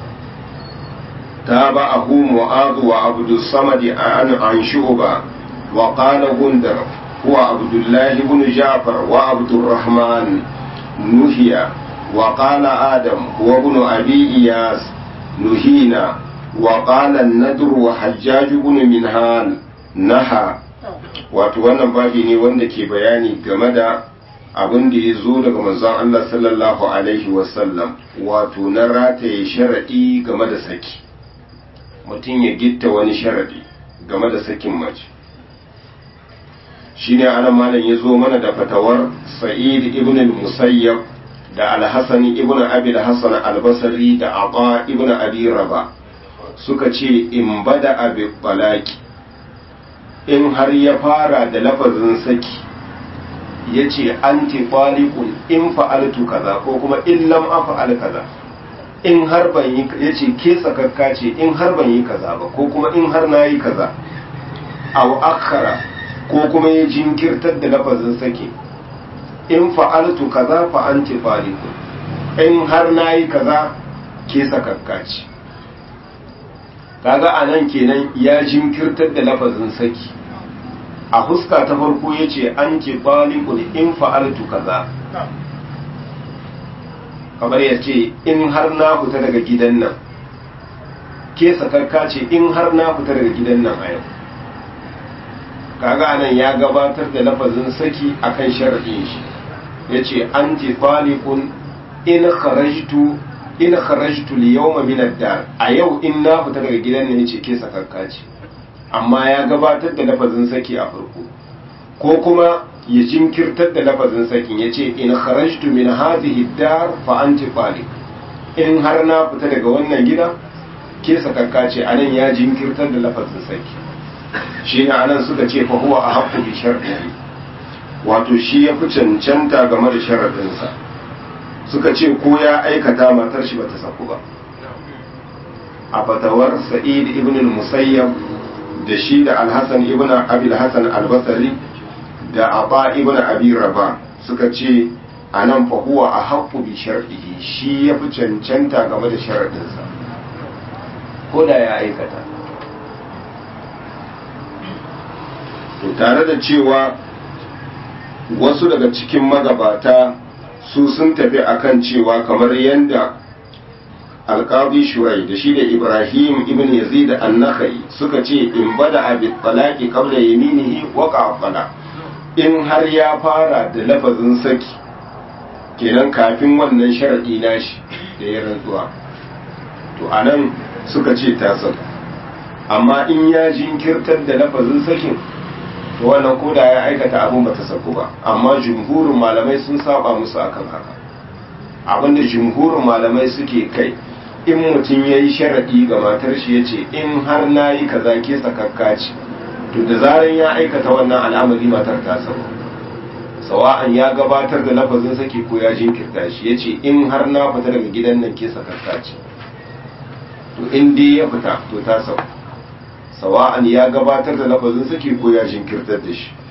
Speaker 1: تابعه معاذ وعبد الصمد عن عن شعبة وقال غندر هو عبد الله بن جعفر وعبد الرحمن نهي وقال آدم هو ابن أبي إياس نهينا وقال الندر وحجاج بن منهال نهى wato wannan babi ne wanda ke bayani game da abin da ya zo daga manzon Allah sallallahu alaihi wasallam wato na rataye sharaɗi game da saki mutum ya gitta wani sharaɗi game da sakin mace shine anan malam ya zo mana da fatawar sa'id ibn al-musayyab da al-hasan ibn abi al-hasan al-basri da aba ibn abi raba suka ce in bada abi balaki in har ya fara da lafazin saki ya ce anti falikun in fa'altu kaza ko kuma in lam afa'al kaza in har ban yi ya ce ke sakakka ce in har ban yi kaza ba ko kuma in har na yi kaza aw akhara ko kuma ya jinkirtar da lafazin saki in fa'altu kaza fa anti falikun in har na yi kaza ke sakakka ce kaga anan kenan ya jinkirtar da lafazin saki a huska ta farko ya ce an ce balikun in fa'altu kaza kamar ya ce in har na fita daga gidan nan ke sakarka ce in har na fita daga gidan nan a yau kaga anan ya gabatar da lafazin saki akan sharaɗin shi ya ce an ce balikun in kharajtu in kharajtu li yawma min ad-dar a yau in na fita daga gidan nan yace ke sakarka ce amma ya gabatar da lafazin saki a farko ko kuma ya jinkirtar da lafazin sakin yace in kharajtu min hadhihi ad-dar fa anti taliq in har na fita daga wannan gida ke sakarka ce anan ya jinkirtar da lafazin saki shine anan suka ce fa huwa ahaqqu bi shartihi wato shi ya fi cancanta game da sharadinsa suka ce ko ya aikata matar shi bata saku ba a fatawar sa'id ibn al-musayyab da shi da al-hasan ibn abi al-hasan al-basri da aba ibn abi raba suka ce anan fa huwa ahaqqu bi shartihi shi ya fi cancanta game da sharadinsa ko da ya aikata to tare da cewa wasu daga cikin magabata su sun tafi akan cewa kamar yadda alƙadi shurai da shi da ibrahim ibn yazid an-nakhai suka ce in bada abi talaqi qabla yaminihi waqa fala in har ya fara da lafazin saki kenan kafin wannan sharadi nashi da ya rantsuwa to anan suka ce ta saku amma in ya jinkirtar da lafazin sakin to wannan koda ya aikata abin bata saku ba amma jumhurin malamai sun saba musu akan haka abinda jumhurin malamai suke kai in mutum ya yi sharaɗi ga matar shi ya ce in har na yi kaza ke sakakka ce to da zaran ya aikata wannan al'amari matar ta samu sawa'an ya gabatar da lafazin saki ko ya jinkirta shi ya ce in har na fita daga gidan nan ke sakakka ce to in dai ya fita to ta samu sawa'an ya gabatar da lafazin saki ko ya jinkirtar da shi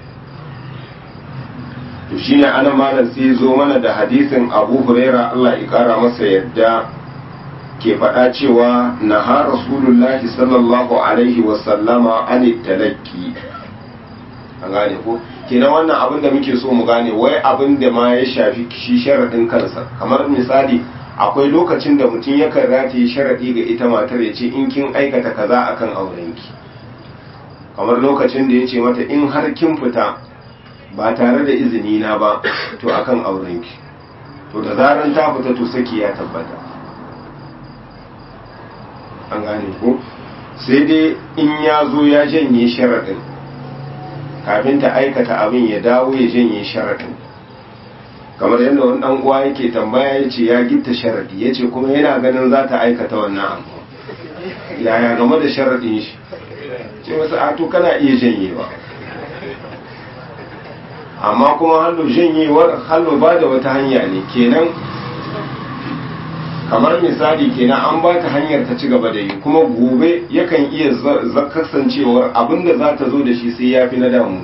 Speaker 1: to shine ana malam sai zo mana da hadisin Abu Huraira Allah ya kara masa yadda ke faɗa cewa naha Rasulullahi sallallahu alaihi wa sallama an talakki an gane ko kenan wannan abin da muke so mu gane wai abin da ma ya shafi shi sharadin kansa kamar misali akwai lokacin da mutum yakan rataye sharadi ga ita matar ya ce in kin aikata kaza akan aurenki kamar lokacin da ya ce mata in har kin fita ba tare da izini na ba to akan aurenki to da zaran ta fita to saki ya tabbata an gane ko sai dai in ya zo ya janye sharaɗin kafin ta aikata abin ya dawo ya janye sharaɗin kamar yadda wani ɗan uwa yake tambaya ya ce ya gitta sharaɗi ya ce kuma yana ganin za ta aikata wannan abu yaya game da sharaɗin shi ce wasu ato kana iya janyewa amma kuma hallo janyewar hallo ba da wata hanya ne kenan kamar misali kenan an ba ta hanyar ta ci gaba da yi kuma gobe yakan iya kasancewar abinda za ta zo da shi sai ya fi na damu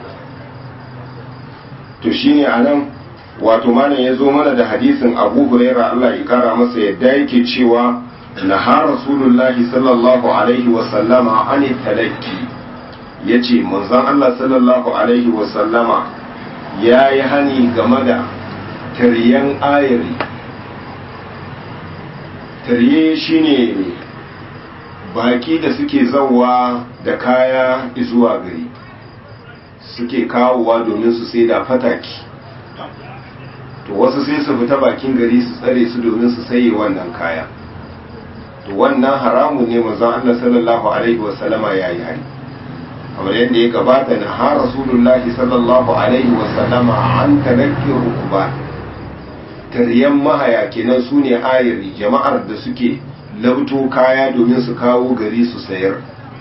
Speaker 1: to shine a nan wato malam ya zo mana da hadisin abu huraira allah ya kara masa yadda yake cewa na ha rasulullahi sallallahu alaihi wasallama an talakki ya ce manzon allah sallallahu alaihi wasallama ya yi hani game da taryan ayari tarye shine baki da suke zauwa da kaya zuwa gari suke kawowa domin su sai da fataki to wasu sai su fita bakin gari su tsare su domin su saye wannan kaya to wannan haramun ne manzon Allah sallallahu alaihi wasallama yayi hari kamar yadda ya gabata na ha rasulullahi sallallahu alaihi wasallama an talakki rukuba taryan mahaya kenan su ne ayari jama'ar da suke labto kaya domin su kawo gari su sayar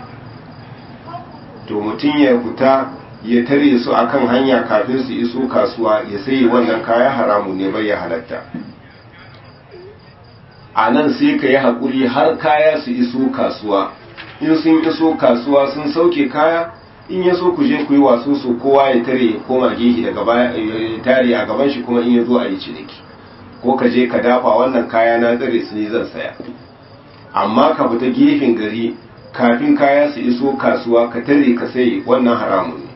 Speaker 1: to mutum ya fita ya tare su akan hanya kafin su iso kasuwa ya sayi wannan kaya haramu ne bai ya halatta a nan sai ka yi haƙuri har kaya su iso kasuwa in sun iso kasuwa sun sauke kaya in ya so ku je ku yi wasu su kowa ya tare ya koma gehe daga tare a gaban shi kuma in ya zo a yi ciniki ko ka je ka dafa wannan kaya na tsare su ne zan saya amma ka fita gefen gari kafin kaya su iso kasuwa ka tare ka sai wannan haramun ne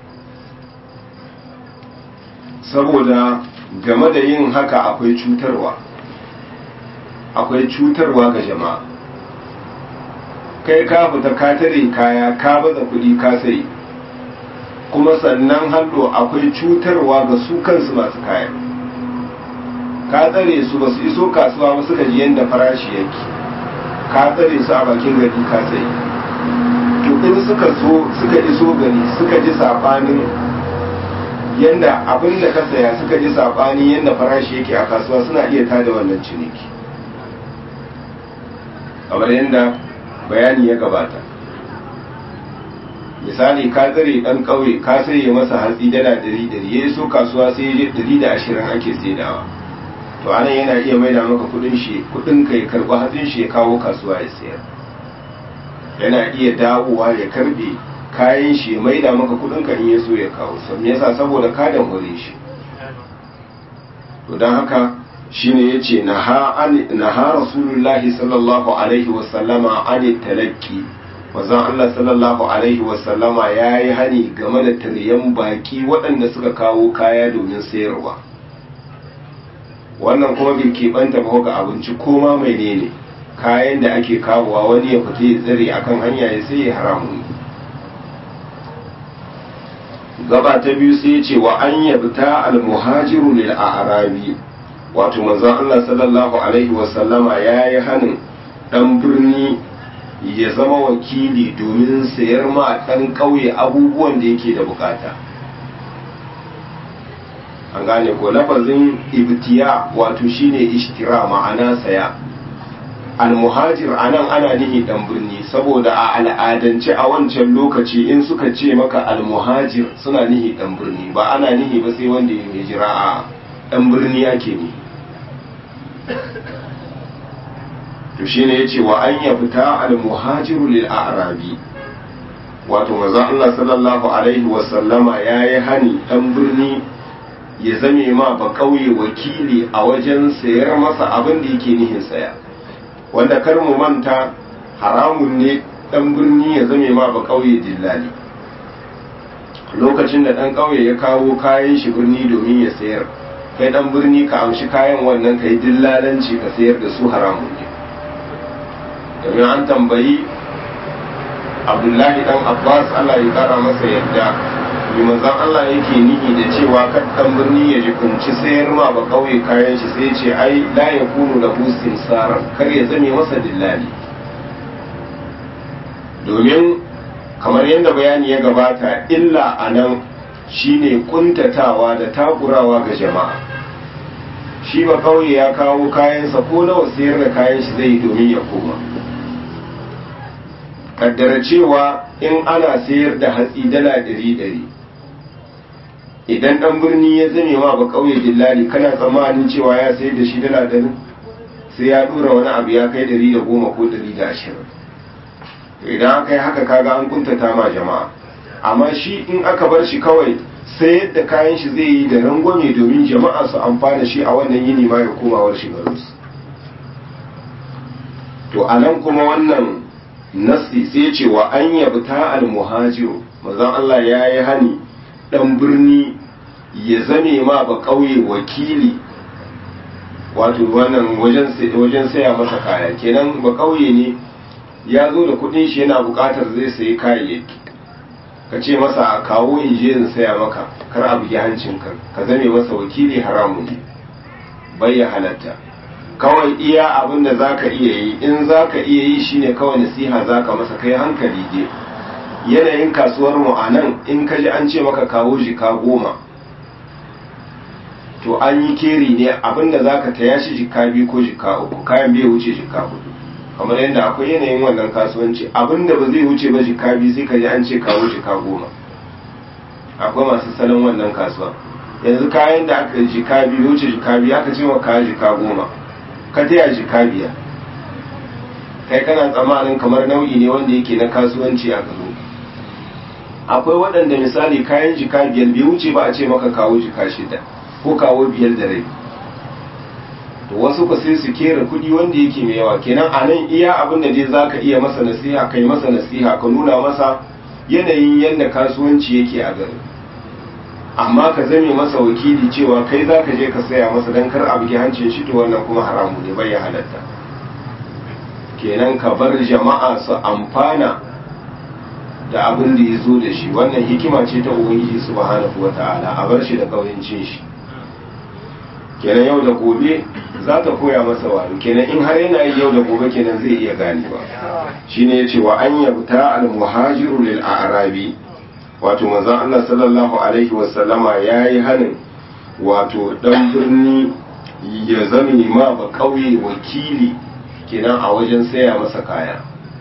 Speaker 1: saboda game da yin haka akwai cutarwa akwai cutarwa ga jama'a kai ka fita ka tare kaya ka baza kuɗi ka sai kuma sannan hallo akwai cutarwa ga su kansu masu kaya ka tsare su ba su iso kasuwa ba suka ji yadda farashi yake ka tsare su a bakin gari ka sai to in suka so suka iso gari suka ji sabanin yadda abin da ka saya suka ji sabani yadda farashi yake a kasuwa suna iya tada wannan ciniki kamar yadda bayani ya gabata misali ka tsare dan kauye ka saye masa hatsi dala ɗari ɗari ya so kasuwa sai ya ɗari da ashirin ake saidawa to anan yana iya maida maka kudin shi kudin ka ya karɓi hatsin shi ya kawo kasuwa ya sayar yana iya dawowa ya karɓe kayan shi ya maida maka kudin ka in ya so ya kawo sam yasa saboda ka damure shi to don haka shine yace naha naha rasulullahi sallallahu alaihi wa sallama an talakki manzon Allah sallallahu alaihi wa sallama yayi hani game da taryan baki waɗanda suka kawo kaya domin sayarwa wannan kuma bai keɓanta ba ga abinci ko ma mai ne ne kayan da ake kawowa wani ya fita ya tsare akan hanya ya sai ya haramun gaba ta biyu sai ya ce wa an yabta almuhajiru lil a'rabi wato manzon Allah sallallahu alaihi wa sallama yayi hanin dan birni ya zama wakili domin sayar ma dan kauye abubuwan da yake da bukata an gane ko lafazin ibtiya wato shine ishtira ma'ana saya almuhajir anan ana nihi dan birni saboda a al'adance a wancan lokaci in suka ce maka almuhajir suna nihi dan birni ba ana nihi ba sai wanda ya hijira a dan birni ake ni to shine yace wa an yafta almuhajiru lil a'rabi wato manzo Allah sallallahu alaihi wa sallama yayi hani dan birni ya zame ma ba kauye wakili a wajen sayar masa abin da yake nihin saya wanda kar mu manta haramun ne dan birni ya zame ma ba kauye dillali lokacin da dan kauye ya kawo kayan shi birni domin ya sayar kai dan birni ka amshi kayan wannan kai dillalanci ka sayar da su haramun ne domin an tambayi abdullahi dan abbas allah ya kara masa yadda mai manzan allah yake nihi da cewa kan birni ya jikunci sayar ma ba kauye kayan shi sai ce ai la ya kunu da husin sarar kar ya zame masa dillali domin kamar yadda bayani ya gabata illa a nan shine kuntatawa da takurawa ga jama'a shi ba kauye ya kawo kayansa ko nawa sayar da kayan shi zai domin ya koma kaddara cewa in ana sayar da hatsi dala ɗari ɗari idan ɗan birni ya zame ma ba ƙauye dillali kana tsammanin cewa ya sayar da shi dala ɗari sai ya ɗora wani abu ya kai ɗari da goma ko ɗari da ashirin idan aka yi haka kaga an kuntata ma jama'a amma shi in aka bar shi kawai sayar da kayan shi zai yi da rangwame domin jama'a su amfana shi a wannan yini ma ya komawar shi garinsu to a nan kuma wannan nasi sai ce wa an yabta al-muhajiru manzon Allah ya yi hani dan birni ya zame ma ba kauye wakili wato wannan wajen wajen saya masa kaya kenan ba kauye ne ya zo da kudin shi yana bukatar zai sayi kayayyaki ka ce masa a kawo in je in saya maka kar a bugi hancin ka ka zame masa wakili haramu ne bai ya halatta kawai iya abin da za ka iya yi in za ka iya yi shine kawai nasiha za ka masa kai hankali je yanayin kasuwar mu a nan in ka ji an ce maka kawo jika goma to an yi keri ne abin da za ka taya shi jika biyu ko jika uku kayan bai wuce jika hudu kamar yadda akwai yanayin wannan kasuwanci abin da ba zai wuce ba jika biyu sai ka ji an ce kawo jika goma akwai masu salon wannan kasuwa yanzu kayan da aka jika biyu wuce jika biyu aka ce wa kayan jika goma ka taya jika biyar kai kana tsammanin kamar nau'i ne wanda yake na kasuwanci a garo akwai waɗanda misali kayan jika biyar bai wuce ba a ce maka kawo jika shida ko kawo biyar da rai to wasu ku sai su kera kuɗi wanda yake mai yawa kenan a nan iya abin da dai za ka iya masa nasiha kai masa nasiha ka nuna masa yanayin yadda kasuwanci yake a gari amma ka zame masa wakili cewa kai za ka je ka saya masa don kar a bugi hancin shi to wannan kuma haramu ne bai ya halatta kenan ka bar jama'a su amfana da abin da ya zo da shi wannan hikima ce ta ubangiji subhanahu wata'ala a bar shi da kauyancin shi kenan yau da gobe za ta koya masa wayo kenan in har yana yi yau da gobe kenan zai iya ganewa shine yace wa an yabta al muhajiru lil a'rabi wato manzon Allah sallallahu alaihi wasallama yayi hanin wato dan birni ya zame ma ba kauye wakili kenan a wajen saya masa kaya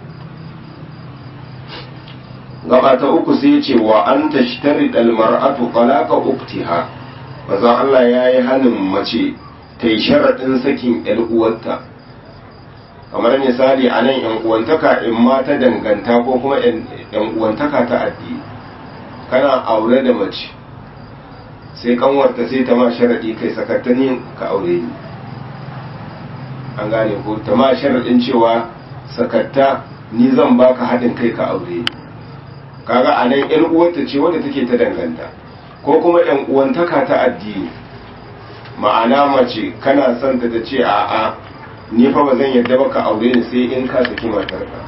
Speaker 1: gaba ta uku sai ya ce wa an tashtari mar'atu talaqa uktiha manzon Allah yayi hanin mace ta yi sharaɗin sakin ‘yan uwarta kamar misali a nan ‘yan uwantaka in ma ta danganta ko kuma ‘yan uwantaka ta addini kana aure da mace sai kanwarta sai ta ma sharaɗi kai sakatta ni ka aure ni an gane ko ta ma sharaɗin cewa sakatta ni zan baka haɗin kai ka aure ni kaga a nan ‘yan uwarta ce wadda take ta danganta ko kuma ‘yan uwantaka ta addini ma'ana mace kana son ta ta ce a'a ni fa ba zan yarda ba ka aure ni sai in ka saki matarka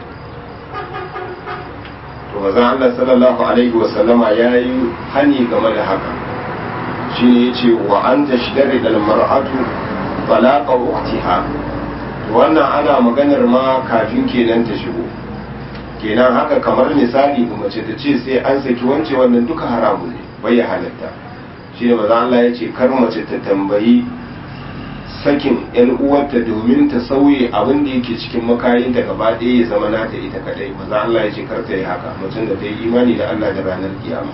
Speaker 1: to manzon Allah sallallahu alaihi wasallama yayi hani game da haka shine yace wa anta shidari dal mar'atu talaqa ukhtiha wannan ana maganar ma kafin kenan ta shigo kenan haka kamar misali mace ta ce sai an saki wance wannan duka haramun ne bai halatta shine manzon Allah yace kar mace ta tambayi sakin yan uwarta domin ta sauye abin da yake cikin makayinta gaba ɗaya ya zama nata ita kadai maza Allah ya ce kar ta yi haka mutum da ta yi imani da Allah da ranar kiyama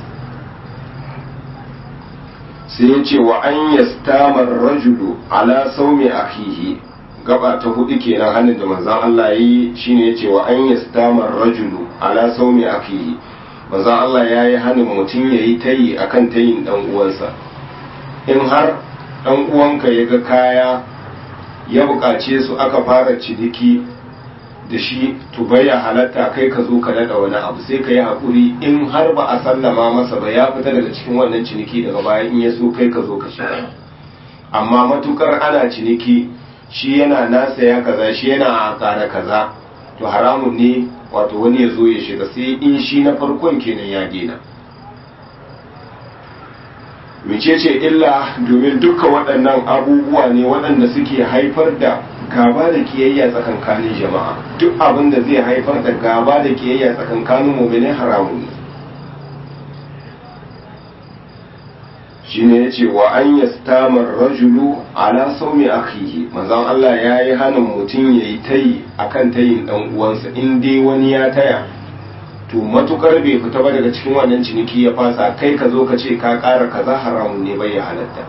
Speaker 1: sai ya ce wa an yastamar rajulu ala saumi akhihi gaba ta hudu kenan hannun da manzon Allah ya yi shine ya ce wa an yastamar rajulu ala saumi akhihi manzon Allah ya yi hannun mutum ya yi tayi akan tayin dan uwansa in har dan uwanka ya ga kaya ya buƙace su aka fara ciniki da shi to ya halatta kai ka zo ka daɗa wani abu sai ka yi haƙuri in har ba a sallama masa ba ya fita daga cikin wannan ciniki daga baya in ya so kai ka zo ka shiga amma matukar ana ciniki shi yana nasa ya kaza shi yana a ƙara kaza to haramun ne wato wani ya zo ya shiga sai in shi na farkon kenan ya daina mecece illa domin duka waɗannan abubuwa ne waɗanda suke haifar da gaba da kiyayya tsakankanin jama'a duk abin da zai haifar da gaba da kiyayya tsakankanin mummune haramun ne shine yace wa an yastamar rajulu ala saumi akhihi manzon Allah yayi hanin mutum yayi tayi akan tayin dan uwansa in dai wani ya taya to matukar bai fita ba daga cikin wannan ciniki ya fasa kai ka zo ka ce ka ƙara kaza haramun ne bai ya halatta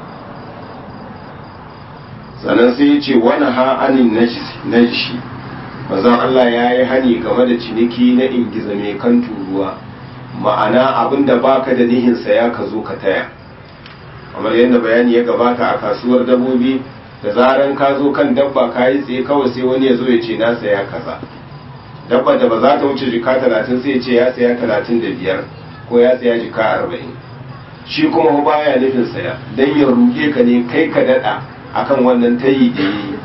Speaker 1: sannan sai ya ce wani ha'anin najishi mazan Allah ya yi hani game da ciniki na ingiza mai kan turuwa ma'ana abinda baka da nihin saya ka zo ka taya kamar yadda bayani ya gabata a kasuwar dabbobi da zaran ka zo kan dabba ka yi tsaye kawai sai wani ya zo ya ce na saya kaza dabba da ba za ta wuce jika talatin sai ce ya saya talatin da biyar ko ya saya jika arba'in shi kuma baya nufin saya don ya ruge ka ne kai ka daɗa akan wannan tayi da yi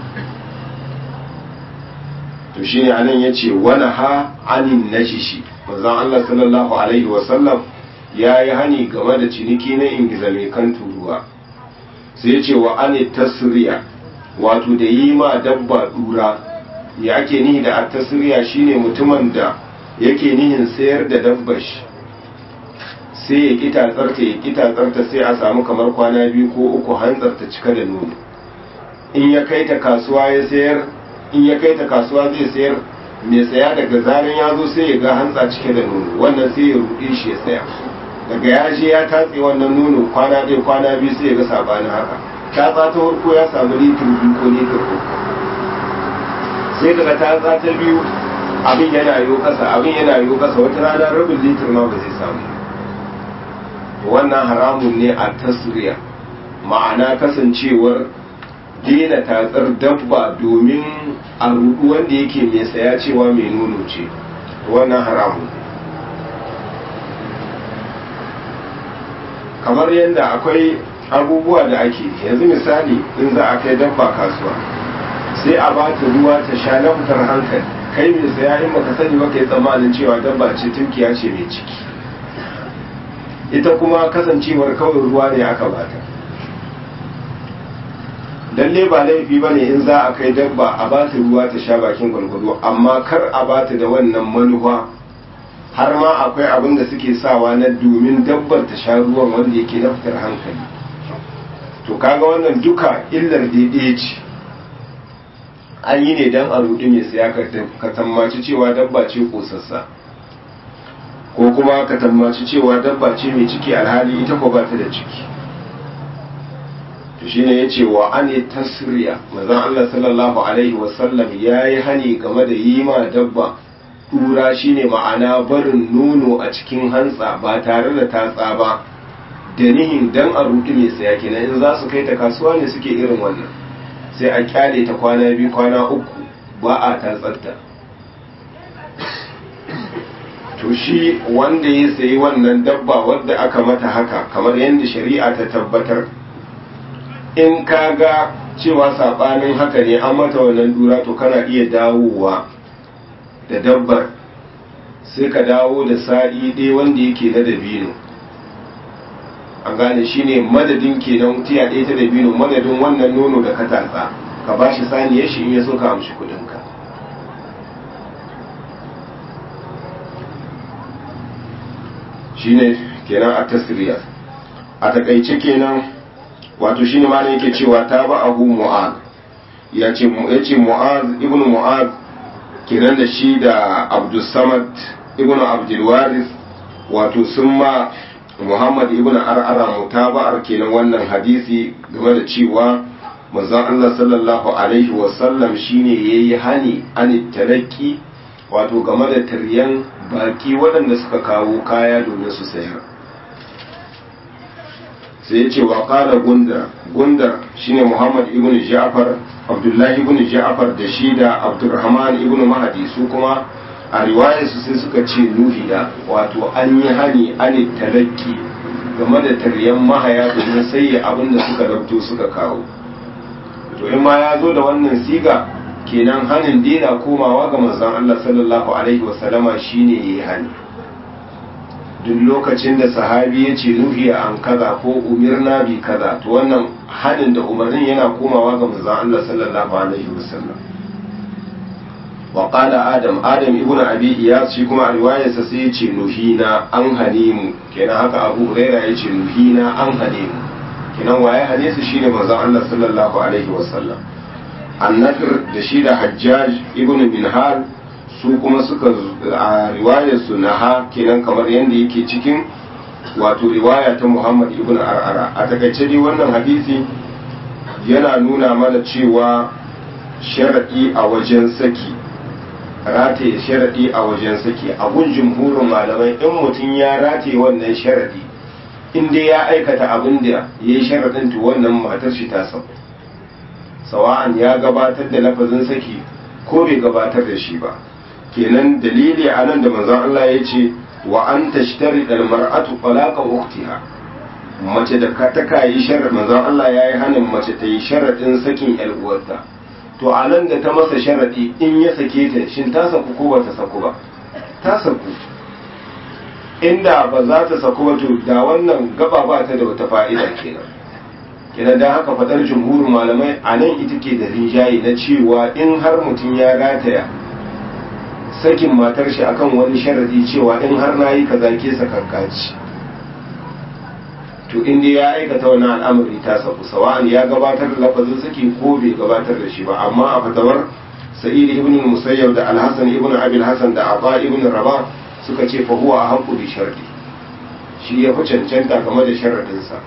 Speaker 1: to shi ne anan ya ce wani ha anin na shishi manzon Allah sallallahu alaihi wasallam ya yi hani game da ciniki na ingiza mai kan turuwa sai ya ce wa ani tasriya wato da yi ma dabba dura ya ake nihi da attasiriya shine mutumin da yake nihin sayar da dabbar shi sai ya kita tsarta ya kita tsarta sai a samu kamar kwana biyu ko uku hantsar ta cika da nono in ya kai ta kasuwa ya sayar in ya kai ta kasuwa zai sayar mai saya daga zaran ya zo sai ya ga hantsa cike da nono wannan sai ya ruɗe shi ya saya daga ya je ya tatse wannan nono kwana ɗaya kwana biyu sai ya ga sabanin haka tatsa ta farko ya samu litir biyu ko litir uku sai daga tatsa ta biyu abin yana yiwu kasa abin yana yiwu kasa wata rana rabin litir ma ba zai samu wannan haramun ne a tasiriya ma'ana kasancewar daina tatsar dabba domin a rudu wanda yake mai saya cewa mai nono ce wannan haramun kamar yadda akwai abubuwa da ake yanzu misali in za a kai dabba kasuwa sai a ba ta ruwa ta sha na fitar hankali kai mai saya in baka sani ba kai tsammanin cewa dabba ce tunkiya ce mai ciki ita kuma kasancewar kawai ruwa ne aka bata lalle ba laifi ba ne in za a kai dabba a ba ta ruwa ta sha bakin gwargwado amma kar a ba ta da wannan manufa har ma akwai abin da suke sawa na domin dabbar ta sha ruwan wanda yake na fitar hankali to kaga wannan duka illar daidai ce an yi ne don a rudi mai saya ka tammaci cewa dabba ce kosassa ko kuma ka tammaci cewa dabba ce mai ciki alhali ita ko ba ta da ciki to shine ya ce wa an tasriya mazan Allah sallallahu alaihi wasallam ya yi hani game da yi ma dabba tura shine ma'ana barin nono a cikin hantsa ba tare da tatsa ba da nihin dan a rudi mai saya kenan in za su kai ta kasuwa ne suke irin wannan sai a kyale ta kwana biyu kwana uku ba a tatsatta to shi wanda ya sayi wannan dabba wadda aka mata haka kamar yadda shari'a ta tabbatar in ka ga cewa saɓanin haka ne an mata wannan dura to kana iya dawowa da dabbar sai ka dawo da sa'i ɗaya wanda yake na dabino an gane shi ne madadin kenan tiya ɗaya ta dabino madadin wannan nono da ka tatsa ka ba shi saniyar shi in ya so ka amshi kuɗinka shi ne kenan a tasiriya a takaice kenan wato shi ne malam yake cewa ta ba abu mu'ad ya ce mu'ad ibn mu'ad kenan da shi da abdulsamad ibn abdulwaris wato sun ma muhammad ibn ar'ara mutaba'ar kenan wannan hadisi game da cewa manzon Allah sallallahu alaihi wasallam shine yayi hani an talaki wato game da taryan baki waɗanda suka kawo kaya domin su sayar sai ya ce wa ƙala gundar gundar shine muhammad ibn ja'far abdullahi ibn ja'far da shi da abdurrahman ibn mahadi su kuma a riwayarsu sai suka ce nuhiya wato an yi hani an talaki game da taryan mahaya domin sai abin da suka rabto suka kawo to in ma ya zo da wannan siga kenan hanin dina komawa ga manzon Allah sallallahu alaihi wasallama shine yayi hani duk lokacin da sahabi ya ce nuhiya an kaza ko umirna bi kaza to wannan hanin da umarnin yana komawa ga manzon Allah sallallahu alaihi wasallam wa qala adam adam ibnu abi iyas shi kuma a riwayarsa sai ya ce nuhina an hane mu kenan haka abu huraira ya ce nuhina an hane mu kenan waye hane su shine manzon Allah sallallahu alaihi wasallam annafir da shi da hajjaj ibn minhal su kuma suka a riwayar su na ha kenan kamar yadda yake cikin wato riwaya ta muhammad ibn ar'ara a takaice dai wannan hadisi yana nuna mana cewa sharaɗi a wajen saki rataye sharaɗi a wajen saki a gun jumhurin malamai in mutum ya rataye wannan sharaɗi in dai ya aikata abin da ya yi sharaɗin to wannan matar shi ta sauka sawa'an ya gabatar da lafazin saki ko bai gabatar da shi ba kenan dalili a nan da manzon Allah ya ce wa an tashtari dal mar'atu talaqa ukhtiha mace da ka ta kai sharar manzon Allah yayi hanin mace ta yi sharadin sakin yar uwarta to a nan da ta masa sharadi in ya sake ta shin ta saku ko ba ta saku ba ta saku inda ba za ta saku ba to da wannan gaba ba ta da wata fa'ida kenan kenan da haka fadar jumhurin malamai a nan ita ke da rinjaye na cewa in har mutum ya rataya sakin matar shi akan wani sharadi cewa in har na yi kaza ke sakankaci to inda ya aikata wani al'amari ta saku sawa'an ya gabatar da lafazin saki ko bai gabatar da shi ba amma a fatawar sa'id ibn musayyab da al-hasan ibn abil hasan da aba ibn rabah suka ce fa huwa haqqu bi sharadi shi ya fi cancanta game da sharadinsa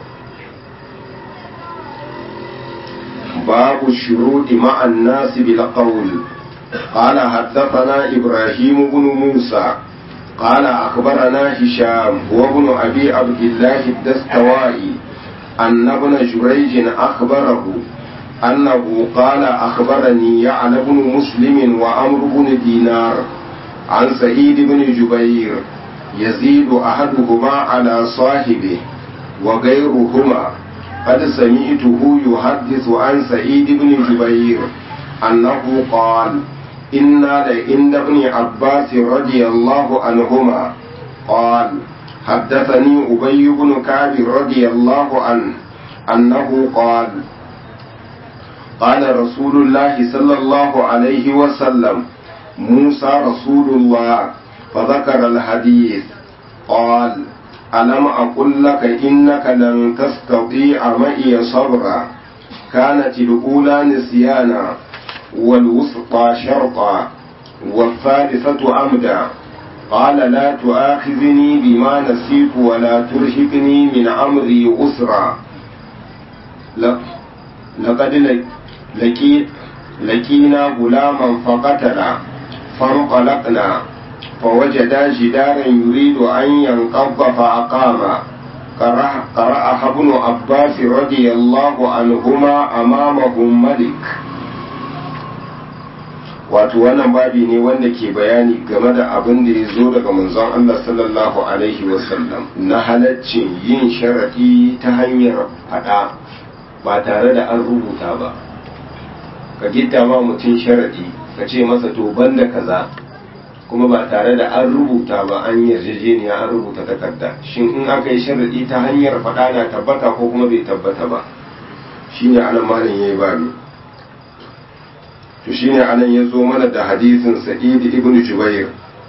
Speaker 1: باب الشروط مع الناس بالقول قال حدثنا إبراهيم بن موسى قال أخبرنا هشام هو ابن أبي عبد الله الدستوائي أن ابن جريج أخبره أنه قال أخبرني يعلى بن مسلم وأمر بن دينار عن سعيد بن جبير يزيد أحدهما على صاحبه وغيرهما قد سمعته يحدث عن سعيد بن جبير أنه قال إنا لعند ابن عباس رضي الله عنهما قال حدثني أبي بن كعب رضي الله عنه أنه قال قال رسول الله صلى الله عليه وسلم موسى رسول الله فذكر الحديث قال ألم أقل لك إنك لن تستطيع معي صبرا كانت الأولى نسيانا والوسطى شرطا والثالثة أمدا قال لا تؤاخذني بما نسيت ولا ترهقني من أمري أسرا لقد لقيت لقينا غلاما فقتلا فانطلقنا فوجدا جدارا يريد أن ينقض فأقام قرأها ابن عباس رضي الله عنهما أمامهم ملك wato wannan babi ne wanda ke bayani game da abin da ya zo daga manzon Allah sallallahu alaihi wasallam na halaccin yin sharaɗi ta hanyar faɗa ba tare da an rubuta ba ka gitta ma mutum sharaɗi ka ce masa to banda kaza kuma ba tare da an rubuta ba an yarjejeniya an rubuta takarda shin in aka yi sharaɗi ta hanyar faɗa na tabbata ko kuma bai tabbata ba shine anan malam yayi babu to shine anan ya zo mana da hadisin sa'id ibn jubair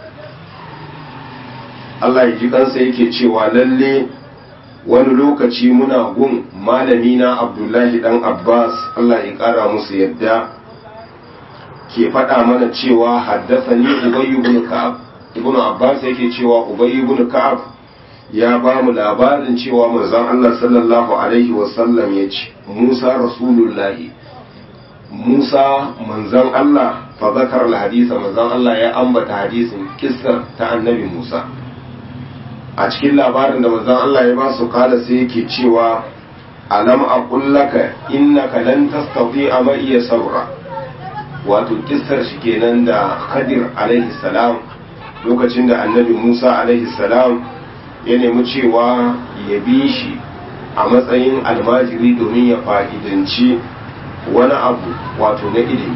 Speaker 1: Allah ya ji kansa yake cewa lalle wani lokaci muna gun malami na Abdullahi dan Abbas Allah ya kara musu yadda ke faɗa mana cewa haddasani Ubay ibn Ka'ab Ibn Abbas yake cewa Ubay ibn Ka'ab ya ba mu labarin cewa manzon Allah sallallahu alaihi wasallam ya ce Musa Rasulullahi Musa manzon Allah fa zakar al-hadisa manzon Allah ya ambata hadisin kissar ta annabi Musa a cikin labarin da manzon Allah ya ba su kala sai yake cewa alam aqul laka innaka lan tastati'a ma iya sabra wato kissar shi kenan da Khadir alaihi salam lokacin da annabi Musa alaihi salam ya nemi cewa ya bi shi a matsayin almajiri domin ya fa'idanci wani abu wato na ilimi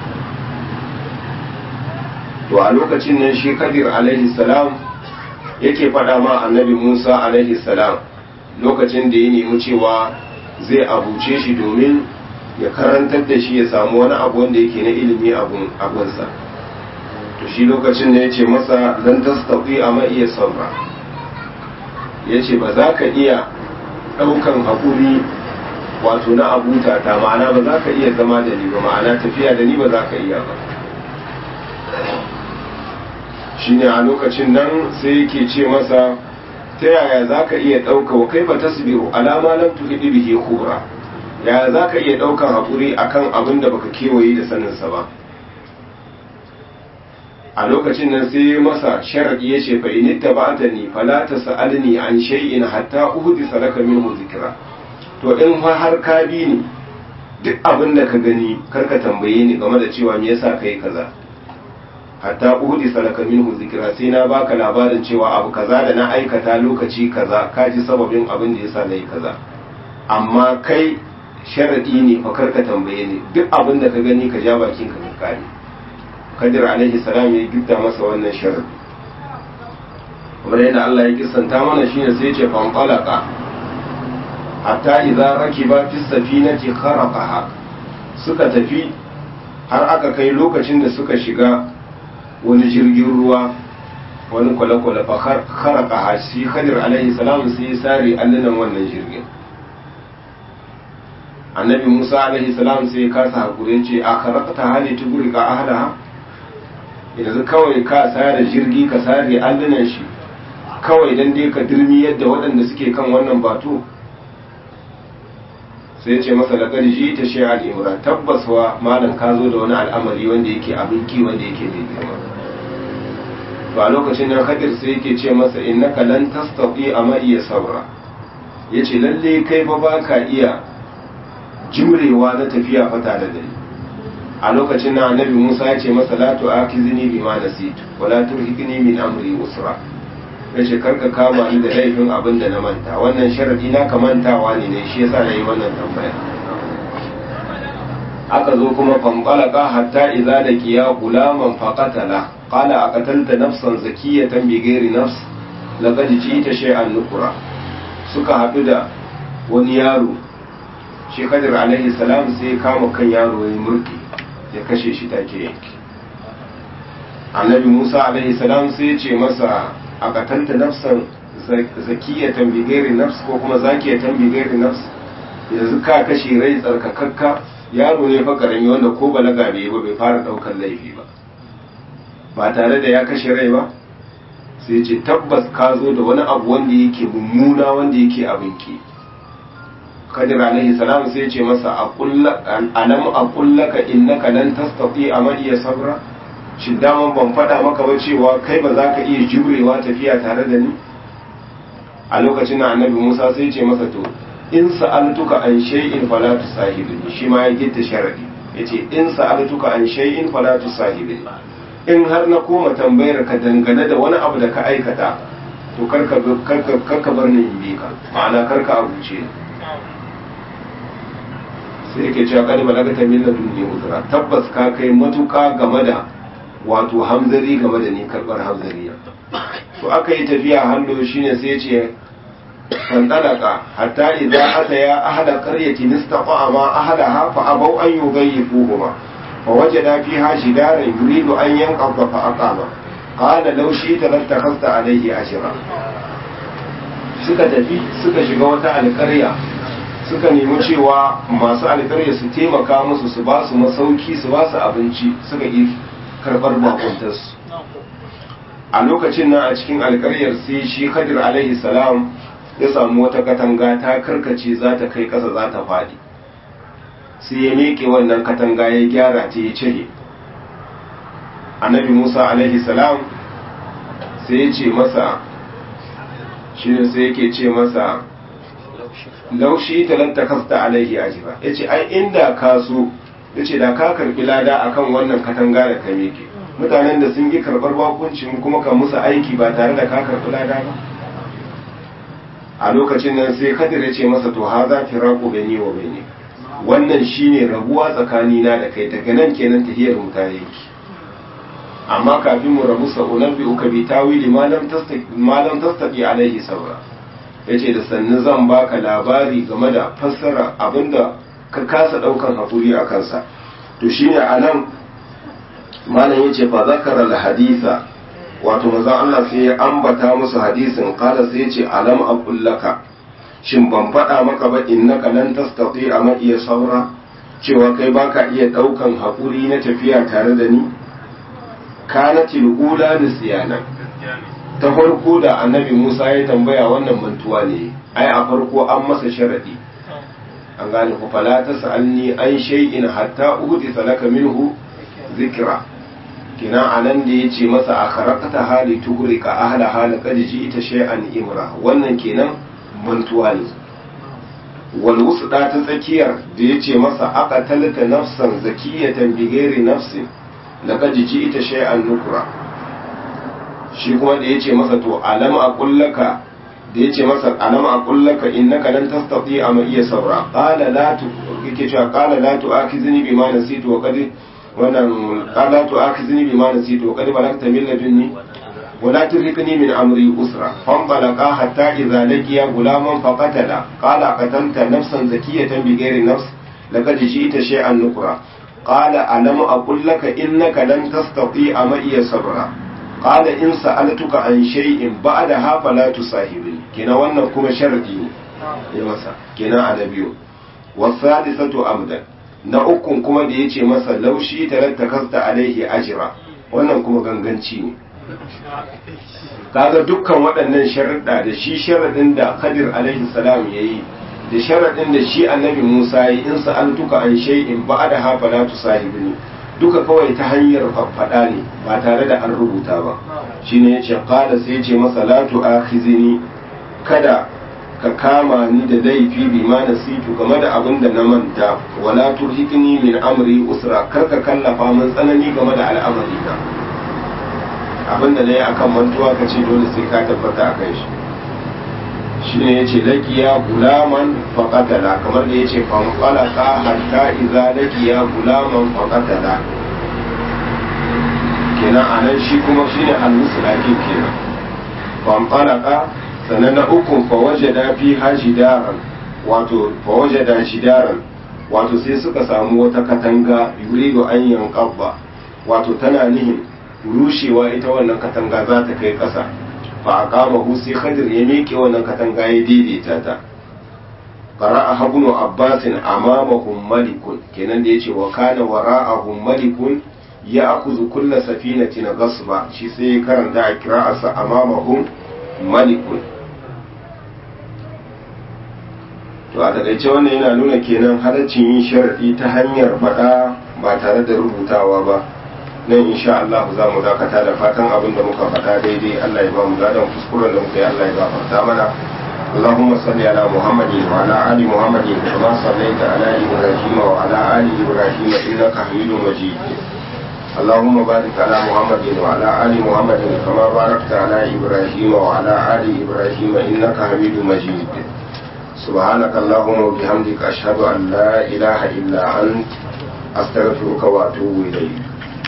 Speaker 1: to a lokacin nan shi Khadir alaihi salam yake faɗa ma annabi Musa alaihi salam lokacin da ya nemi cewa zai abuce shi domin ya karantar da shi ya samu wani abu wanda yake na ilimi abunsa to shi lokacin da ya ce masa don tastafi a iya sabra ya ce ba za ka iya ɗaukan haƙuri wato na abuta ta ma'ana ba za ka iya zama da ni ba ma'ana tafiya da ni ba za ka iya ba shine a lokacin nan sai yake ce masa ta yaya za ka iya ɗauka wa kai ba tasbiru alama lam tuhidi bihi khubra yaya za ka iya ɗaukan haƙuri akan abin da baka kewaye da saninsa ba a lokacin nan sai masa sharadi ya ce fa in tabbatani fala tasalni an shay'in hatta uhdisa laka minhu zikra to in har ka bi ni duk abin da ka gani karka tambaye ni game da cewa me yasa kai kaza hatta uhdi salaka minhu zikra sai na baka labarin cewa abu kaza da na aikata lokaci kaza ka ji sababin abin da yasa nayi kaza amma kai sharadi ne fa karka tambaye ni duk abin da ka gani ka ja bakin ka ka kare kadir alaihi salam ya gidda masa wannan sharadi kamar yadda Allah ya kissanta mana shine sai ya ce fa qalaqa hatta idza rakiba fi safinati kharaqaha suka tafi har aka kai lokacin da suka shiga wani jirgin ruwa wani kwale-kwale fa kharaka hashi khadir alaihi salam sai ya sare allunan wannan jirgin annabi musa alaihi salam sai ya kasa hakuri ce a kharakta hali tuguri ka ahla yanzu kawai ka sare jirgi ka sare allunan shi kawai dan dai ka dirmi yadda waɗanda suke kan wannan bato sai ce masa da ƙarji ta shi al'imra tabbas wa malam ka zo da wani al'amari wanda yake abin ki wanda yake mai girma to a lokacin nan hadir sai yake ce masa innaka lan tastati amma iya sabra yace lalle kai fa baka iya jimrewa na tafiya fata da dare a lokacin nan annabi Musa ya ce masa la tu'akizni bima nasitu wala turhiqni min amri usra ya ce karka kama ni da laifin abin da na manta wannan sharadi na ka mantawa ne ne shi yasa na yi wannan tambaya aka zo kuma fanqalaka hatta idza laqiya gulaman faqatala qala aqatalta nafsan zakiyatan bighairi nafs laqad ji'ta shay'an nukura suka haɗu da wani yaro shi kadir alaihi salam sai kama kan yaro ya murki ya kashe shi take yanki annabi musa alaihi salam sai ya ce masa a katanta nafsan zakiyatan bighairi nafs ko kuma zakiyatan bighairi nafs yanzu ka kashe rai tsarkakakka yaro ne fa karami wanda ko balaga bai ba bai fara daukar laifi ba ba tare da ya kashe rai ba sai ce tabbas ka zo da wani abu wanda yake mummuna wanda yake abin ki kadir alaihi salam sai ce masa alam aqullaka innaka lan tastati amaliya sabra shi daman ban faɗa maka ba cewa kai ba za ka iya jurewa tafiya tare da ni a lokacin da annabi musa sai ce masa to in sa'altuka an shay'in fala tusahibni shi ma ya gitta sharadi yace in sa'altuka an shay'in fala tusahibni in har na koma tambayar ka dangane da wani abu da ka aikata to karka karka karka bar ni in bi ka ma'ana karka abuce ni sai yake cewa kadi malakata min ladunni uzra tabbas ka kai matuka game da wato hamzari game da ni karbar hamzariya to aka yi tafiya hannu shine sai ce fandalaka hatta idza ataya ahla qaryatin istaqama ma ahlaha fa abaw an yugayyifuhuma fa wajada fiha shidaran yuridu an yanqadha fa aqama qala law shi'ta lattakhadhta alayhi ashra suka tafi suka shiga wata alƙarya suka nemi cewa masu alƙarya su taimaka musu su ba su masauki su ba su abinci suka yi karɓar bakuntarsu a lokacin nan a cikin alƙaryar sai shi khadir alaihi salam ya samu wata katanga ta karkace za ta kai ƙasa za ta faɗi sai ya miƙe wannan katanga ya gyara ta ya cire annabi musa alaihi salam sai ya ce masa shi ne sai yake ce masa laushi talanta kasta alaihi ajira ya ce ai inda ka so ya ce da ka karbi lada akan wannan katanga da ka miƙe mutanen da sun yi karɓar bakuncin kuma ka musu aiki ba tare da ka karbi lada ba a lokacin nan sai kadir ya ce masa to ha za ki rako gani wa bane wannan shine rabuwa tsakanina da kai daga nan kenan tahiyar mu ta yanki amma kafin mu rabu sa'unan bi uka bi tawili malam tastaki alaihi saura yace da sannu zan baka labari game da fassara abinda ka kasa daukan hakuri a kansa to shine anan malam yace fa zakara al haditha wato manzon Allah sai ya ambata musu hadisin kala sai yace alam aqul laka shin ban faɗa maka ba innaka lan tastati a iya saura cewa kai baka iya daukan hakuri na tafiya tare da ni kanatil ula nisyana ta farko da annabi Musa ya tambaya wannan mantuwa ne ai a farko an masa sharadi an gane ku fala ta sa'alni an shay'in hatta uhdi salaka minhu zikra kina anan da yace masa a kharakata hali tuhrika ahla hal qad ita shay'an imra wannan kenan mantuwa ne wal wusda ta tsakiyar da yace masa aqatalta nafsan zakiyatan bighairi nafsin laqad ita shay'an nukra shi kuma da yace masa to alam aqullaka da yace masa alam aqullaka innaka lan tastati ama iya sabra qala la tu yake cewa qala la tu'akizni bima nasitu wa qad wannan qala tu'akizni bima nasitu wa qad balagta min ladunni ولا ترهقني من أمري أسرا فانطلقا حتى إذا لقيا غلاما فقتلا قال قتلت نفسا زكية بغير نفس لقد جئت شيئا نكرا قال ألم أقل لك إنك لن تستطيع معي صبرا قال إن سألتك عن شيء بعدها فلا تصاحبني كنا وانا كما شرطي ya masa kenan a na biyu wasalisatu amdan na ukun kuma da yace masa laushi talatta kasta alaihi ajira wannan kuma ganganci ne kaga dukkan waɗannan sharuɗa da shi sharaɗin da Khadir alaihi salam yayi da sharaɗin da shi annabi Musa yi in sa'altuka an shay'in ba'da ha fala tusahibni duka kawai ta hanyar faɗa ne ba tare da an rubuta ba shine yace qala sai yace masa la tu'akhizini kada ka kama ni da laifi bi ma nasitu game da abin da na manta wala turhikni min amri usra kar ka kallafa min tsanani game da al'amari na abin da nayi akan mantuwa ka ce dole sai ka tabbata a kai shi shine yace laqiya gulaman faqatala kamar da yace fanqalaka hatta idza laqiya gulaman faqatala kenan anan shi kuma shine al-musulaki kenan fanqalaka sannan na uku fawajada fi hajidaran wato fawajada shidaran wato sai suka samu wata katanga yurido an yanqabba wato tana nihin rushewa ita wannan katanga za ta kai ƙasa fa aqamahu sai khadir ya miƙe wannan katanga ya daidaita ta qara'a ibn abbas amamahum malikun kenan da yace wa kana wara'ahum malikun ya akuzu kulla safinatin ghasba shi sai karanta a kira'arsa amamahum malikun to a takaice wannan yana nuna kenan halaccin yin sharadi ta hanyar faɗa ba tare da rubutawa ba nan insha Allah za mu dakata da fatan abin da muka faɗa daidai Allah ya ba mu gadon kuskuren da muka yi Allah ya gafarta mana اللهم صل على محمد وعلى آل محمد كما صليت على إبراهيم وعلى آل إبراهيم إنك حميد مجيد اللهم بارك على محمد وعلى آل محمد كما باركت على إبراهيم وعلى آل إبراهيم إنك حميد مجيد سبحانك اللهم وبحمدك أشهد أن لا إله إلا أنت أستغفرك وأتوب إليك